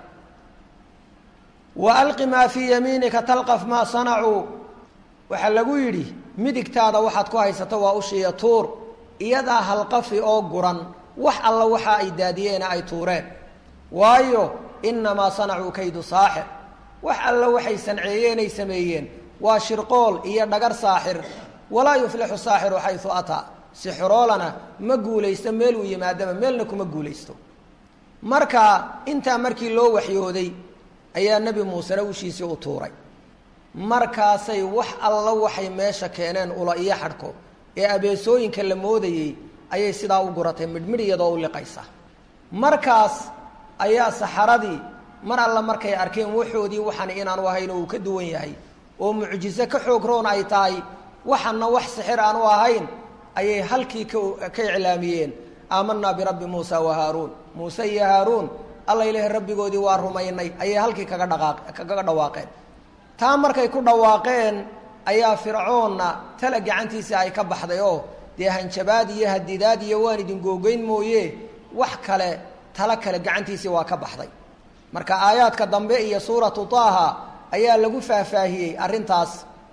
wa alqi maa fii yamiinika talqaf maa sanacuu waxaa lagu yidhi midigtaada waxaad ku haysato waa ushiiya tuur iyadaa halqafi oo guran wax alla waxa ay daadiyeena ay tuureen waayo inamaa sanacuu kaydu saaxir wax alla waxay sanceeyeenay sameeyeen waa shirqool iyo dhagar saaxir walaa yuflixu saaxiru xayu ataa sixiroolana ma guulaysto meel uu yimaadaba meelna kuma guulaysto marka intaa markii loo waxyooday ayaa nebi muusena ushiisii u tuuray markaasay wax alla waxay meesha keeneen ula iyo xadhko ee abeesooyinka la moodayey ayay sidaa u guratay midhmidh iyadoo u liqaysa markaas ayaa saxaradii mar alla markay arkeen waxoodii waxan inaanu ahayn oo uu ka duwan yahay oo mucjiso ka xoog roon ay tahay waxana wax sixir aanu ahayn ayay halkii ka ka iclaamiyeen aamanaa birabbi muusa wa haaruun muuse iyo haaruun alla ilahi rabbigoodii waa rumaynay ayay halkii kaga dhaqaaq kaga dhawaaqeen taa markay ku dhawaaqeen ayaa fircoonna tala gacantiisii ay ka baxday oo dee hanjabaad iyo hadidaad iyo waan idin googeyn mooye wax kale tala kale gacantiisii waa ka baxday marka aayaadka dambe iyo suuratu taaha ayaa lagu faahfaahiyey arrintaas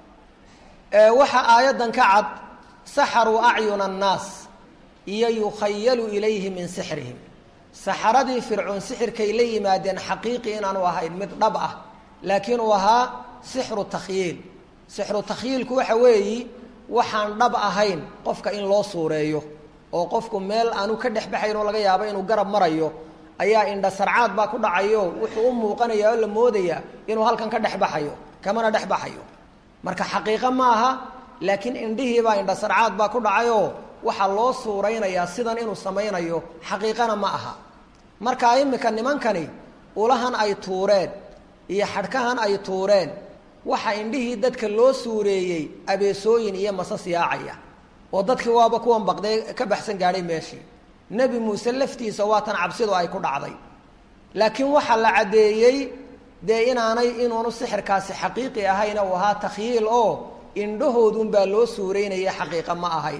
waxaa aayaddan ka cad saxaruu acyuna annaas iyo yukhayalu ilayhi min sixrihim saxaradii fircoon sixirkay la yimaadeen xaqiiqi inaanu ahayn mid dhab ah laakiin uu ahaa sixru takhyiil sixru takhyiilku waxa weeyi waxaan dhab ahayn qofka in loo suureeyo oo qofku meel aanu ka dhex baxayn oo laga yaabo inuu garab marayo ayaa indha sarcaad baa ku dhacayo wuxuu u muuqanaya oo la moodaya inuu halkan ka dhex baxayo kamana dhex baxayo marka xaqiiqo ma aha laakiin indhihiibaa indha sarcaad baa ku dhacayoo waxaa loo suuraynayaa sidan inuu samaynayo xaqiiqana ma aha marka imika nimankani ulahan ay tuureen iyo xadhkahan ay tuureen waxa indhihii dadka loo suureeyey abeesooyin iyo masas yaacaya oo dadkii waaba kuwan baqdee ka baxsan gaadhay meeshii nebi muuse laftiisa waa tan cabsidu ay ku dhacday laakiin waxaa la caddeeyey dee inaanay inuunu sixirkaasi xaqiiqi ahayn uu ahaa takhyiil oo indhahoodunbaa loo suureynaya xaqiiqa ma ahayn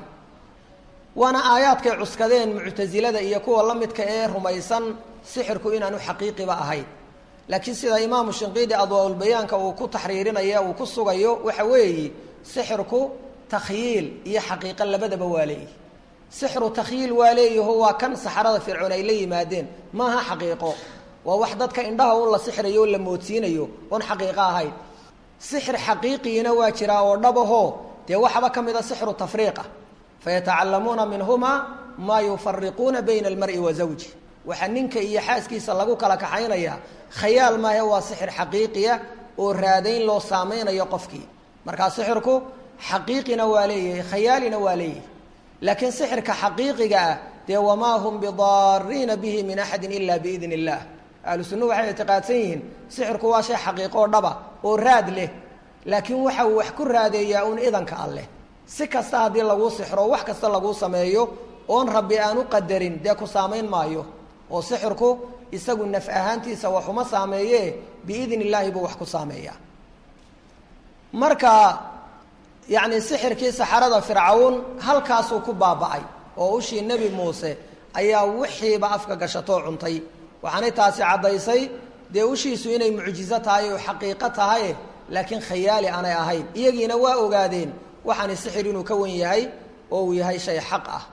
waana aayaadkay cuskadeen muctasilada iyo kuwa la midka ee rumaysan sixirku inaanu xaqiiqiba ahayn laakiin sida imaamu shinqiidi adwaaulbayaanka uu ku taxriirinaya uu ku sugayo waxa weeyi sixirku takhyiil iyo xaqiiqo labadaba waa leeyihi sixru takhyiil waa leeyaho waa kan saxarada fircoon ay la yimaadeen maaha xaqiiqo waa wax dadka indhaha un la sixrayo o la moodsiinayo oon xaqiiqo ahayn sixir xaqiiqiina waa jiraa oo dhabahoo dee waxaba ka mid a sixru tafriiqa fayatacalamuuna minhumaa maa yufariquuna bayna almari wa zawji waxaa ninka iyo xaaskiisa lagu kala kaxaynaya khayaal maahe waa sixir xaqiiqiya oo raadayn loo saameynayo qofkii markaa sixirku xaqiiqina waa leeyahay khayaalina waa leeyahay laakiin sixirka xaqiiqiga ah dee wamaa hum bidaariina bihi min axadi ila biidn illah ahlu sunnuhu waxay ictiqaadsan yihiin sixirku waa shay xaqiiqoo dhaba oo raad leh laakiin waxa uu wax ku raadeeyaa uun idanka alleh si kasta haddii laguu sixro wax kasta laguu sameeyo oon rabbi aan u qadarin dee ku saamayn maayo oo sixirku isagu naf ahaantiisa waxuma saameeye biidn illaahi buu wax ku saameeyaa marka yacni sixirkii saxarada fircawn halkaasuu ku baaba'ay oo ushii nebi muuse ayaa wixiiba afka gashatoo cuntay waxaanay taasi caddaysay dee ushiisu inay mucjizo tahay oo xaqiiqo tahay laakiin khayaali aanay ahayn iyagiina waa ogaadeen waxaani sixir inuu ka wan yahay oo uu yahay shay xaq ah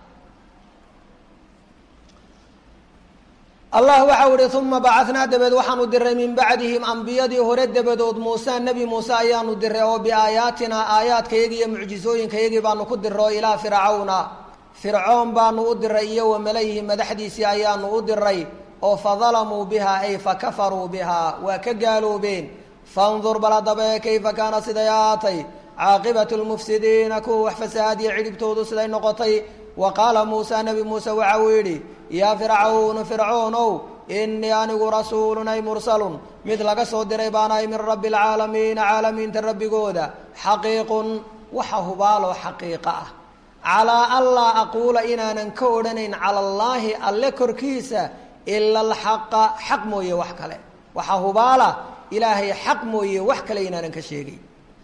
allah waxau ihi uma bacanaa dabeed waxaanu diray min bacdihim ambiyadii hore dabadood muuse nebi muuse ayaanu diray oo biaayaatinaa aayaadkayagii iyo mucjizooyinkayagii baanu ku diray oo ilaa fircawna fircoon baanu u diray iyo wa malayhi madaxdiisii ayaanu u diray oo fadalamuu bihaa ay fakafaruu bihaa waa ka gaaloobeen fandur bal haddaba kayfa kaana siday ahaatay caaqibatu lmufsidiina kuwa wax fasahaadiya cidhibtoodu siday noqotay wa qaala muusa nebi muuse waxa uu yidhi yaa fircawnu fircoonow innii anigu rasuulun ay mursalun mid laga soo diray baanahay min rabbi alcaalamiina caalamiinta rabbigooda xaqiiqun waxa hubaaloo xaqiiqa ah calaa anlaa aquula inaanan ka odhanayn cala allaahi alle korkiisa ila alxaqa xaq mooye wax kale waxa hubaala ilaahay xaq mooye wax kale inaanan ka sheegay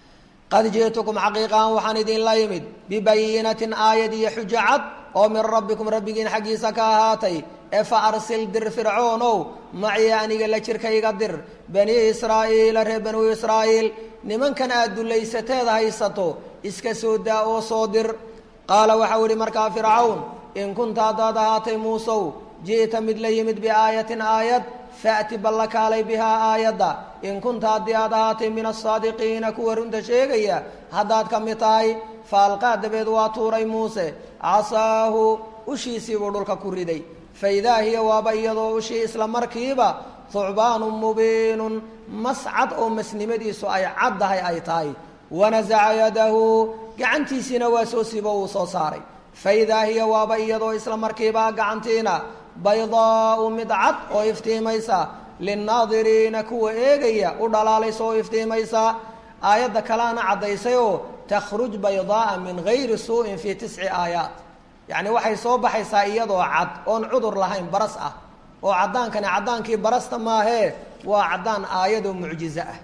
qad ji'tukum xaqiiqahan waxaan idinla yimid bibayinatin aayad iyo xujo cad oo min rabbikum rabbigiin xaggiisa ka ahaatay ee fa arsil dir fircoonow macii aniga la jirkayga dir bani israa'iila reer banuu israa'iil nimankan aad dullaysateed haysato iska soo daa oo soo dir qaala waxau idhi markaa fircawn in kunta haddaad ahaatay muusow ji'ta mid la yimid biaayatin aayad faأti balla kaalay bihaa aayadda in kunta haddii aad ahaatay min asaadiqiina kuwa runta sheegaya haddaad ka mid tahay faalqaa dabeed waa tuuray muuse casaahu ushiisiibuu dhulka ku riday faidaa hiya waaba iyadoo ushii isla markiiba thucbaanun mubiinun mascad oo masnimadiisu ay caddahay ay tahay wanasaca yadahu gacantiisiina waa soo sibo uu soo saaray faidaa hiya waaba iyadoo isla markiiba gacantiina baydaau mid cad oo iftiimaysa linnaadiriina kuwa eegaya u dhalaalaysa oo iftiimaysa aayadda kaleana caddaysay oo takhruj baydaaa min gayri suu'in fii tisci aayaat yacni waxay soo baxaysaa iyadoo cad oon cudur lahayn baras ah oo caddaankani caddaankii barasta maahee waa caddaan aayadoo mucjizo ah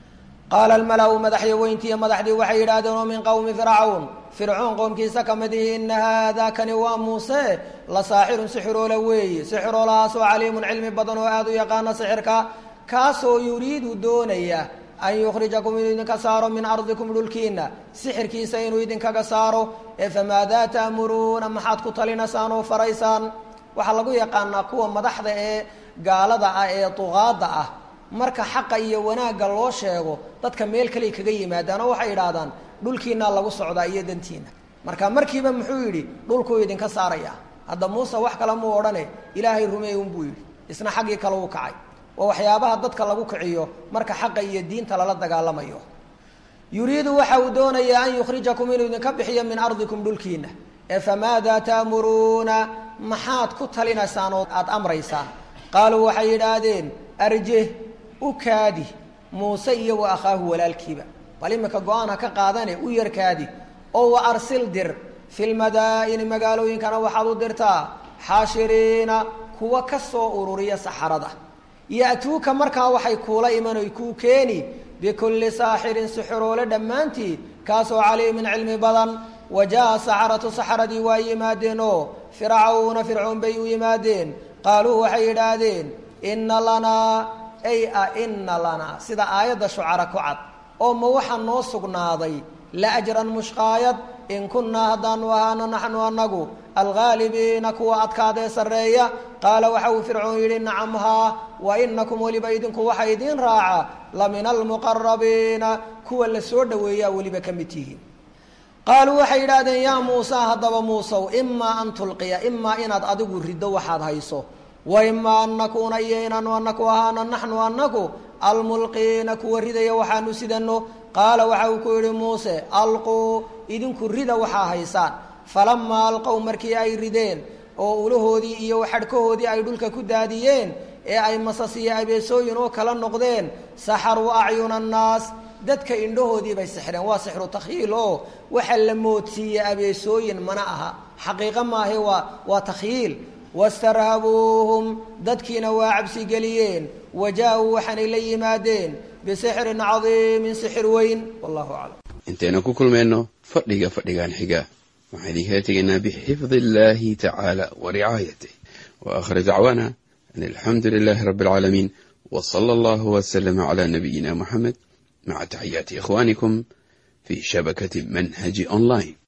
qaala almala-u madaxya weyntiiyo madaxdii waxay yidhaahdeen oo min qowmi fircawn fircoon qoomkiisa ka mid ihi ina haadaa kani waa muuse la saaxirun sixiroola weeye sixiroolahaasoo caliimun cilmi badan oo aada u yaqaana sixirka kaasoo yuriidu doonaya an yukhrijakum inuu idinka saaro min ardikum dhulkiina sixirkiisa inuu idinkaga saaro ee famaadaa ta'muruuna maxaad ku talinaysaan oo faraysaan waxaa lagu yaqaanaa kuwa madaxda ee gaalada ah ee duqaada ah marka xaqa iyo wanaagga loo sheego dadka meel kaley kaga yimaadaan oo waxay idhaahdaan dhulkiinaa lagu socdaa iyo dantiina marka markiiba muxuu yidhi dhulkuu idinka saaraya hadda muuse wax kale muu odhane ilaahay rumeey unbuu yidhi isna xaggii kale u kacay oo waxyaabaha dadka lagu kiciyo marka xaqa iyo diinta lala dagaalamayo yuriidu waxa uu doonayaa an yukhrijakum inuu idinka bixiyo min ardikum dhulkiina ee famaadaa ta'muruuna maxaad ku talinaysaan oo aada amraysaan qaaluu waxay yidhaahdeen arjeh u kaadi muuse iyo wa akhaahu walaalkiiba bal iminka go-aan ha ka qaadane u yarkaadi oo wa arsil dir fi lmadaa'ini magaalooyinkana waxaad u dirtaa xaashiriina kuwa ka soo ururiya saxarada ya'tuuka markaa waxay kuula iman oy kuu keeni bikulli saaxirin sixiroole dhammaantii kaasoo caliimin cilmi badan wa jaa saxaratu saxaradii waa yimaadeen oo fircawna fircoon bay u yimaadeen qaaluu waxay yidhaahdeen inna lanaa ay a inna lanaa sida aayadda shucara ku cad oo ma waxaa noo sugnaaday la ajran mushqaayad in kunnaa haddaanu ahaano naxnu anagu alghaalibiina kuwa adkaadee sarreeya qaala waxa uu fircoon yidhi nacam haa wa inakum weliba idinku waxa idiin raaca la min almuqarabiina kuwa la soo dhoweeyaa weliba ka mid tihiin qaaluu waxay yidhaahdeen yaa muusa haddaba muusow imaa an tulqiya imaa inaad adigu riddo waxaad hayso wa imaa an nakuuna iyo inaanu anaku ahaano naxnu anaku almulqiina kuwa ridaya waxaanu sidano qaala waxa uu ku yidhi muuse alquu idinku rida waxaa haysaan falamaa alqow markii ay rideen oo ulahoodii iyo xadhkahoodii ay dhulka ku daadiyeen ee ay masas iyo abeesooyin oo kala noqdeen saxaruu acyuna annaas dadka indhahoodii bay sixreen waa sixru takhyiil oo waxa la moodsiiyey abeesooyin mana aha xaqiiqo maahe waa waa takhyiil wastarhabuuhum dadkiina waa cabsi geliyeen wa jaa-uu waxaanay la yimaadeen bisixrin cadiimin sixir weyn wallahu aclam intaynu ku kulmayno fadhiga fadhigan xiga waxaan idinkala tegaynaa bixifdi illaahi tacaala wa ricaayatih wa aakhir dacwaana an alxamdu lilaahi rabbi alcaalamiin wa sala allahu waslama calaa nabiyina muxamed maca taxiyaati ikhwaanikum fii shabakati manhaji online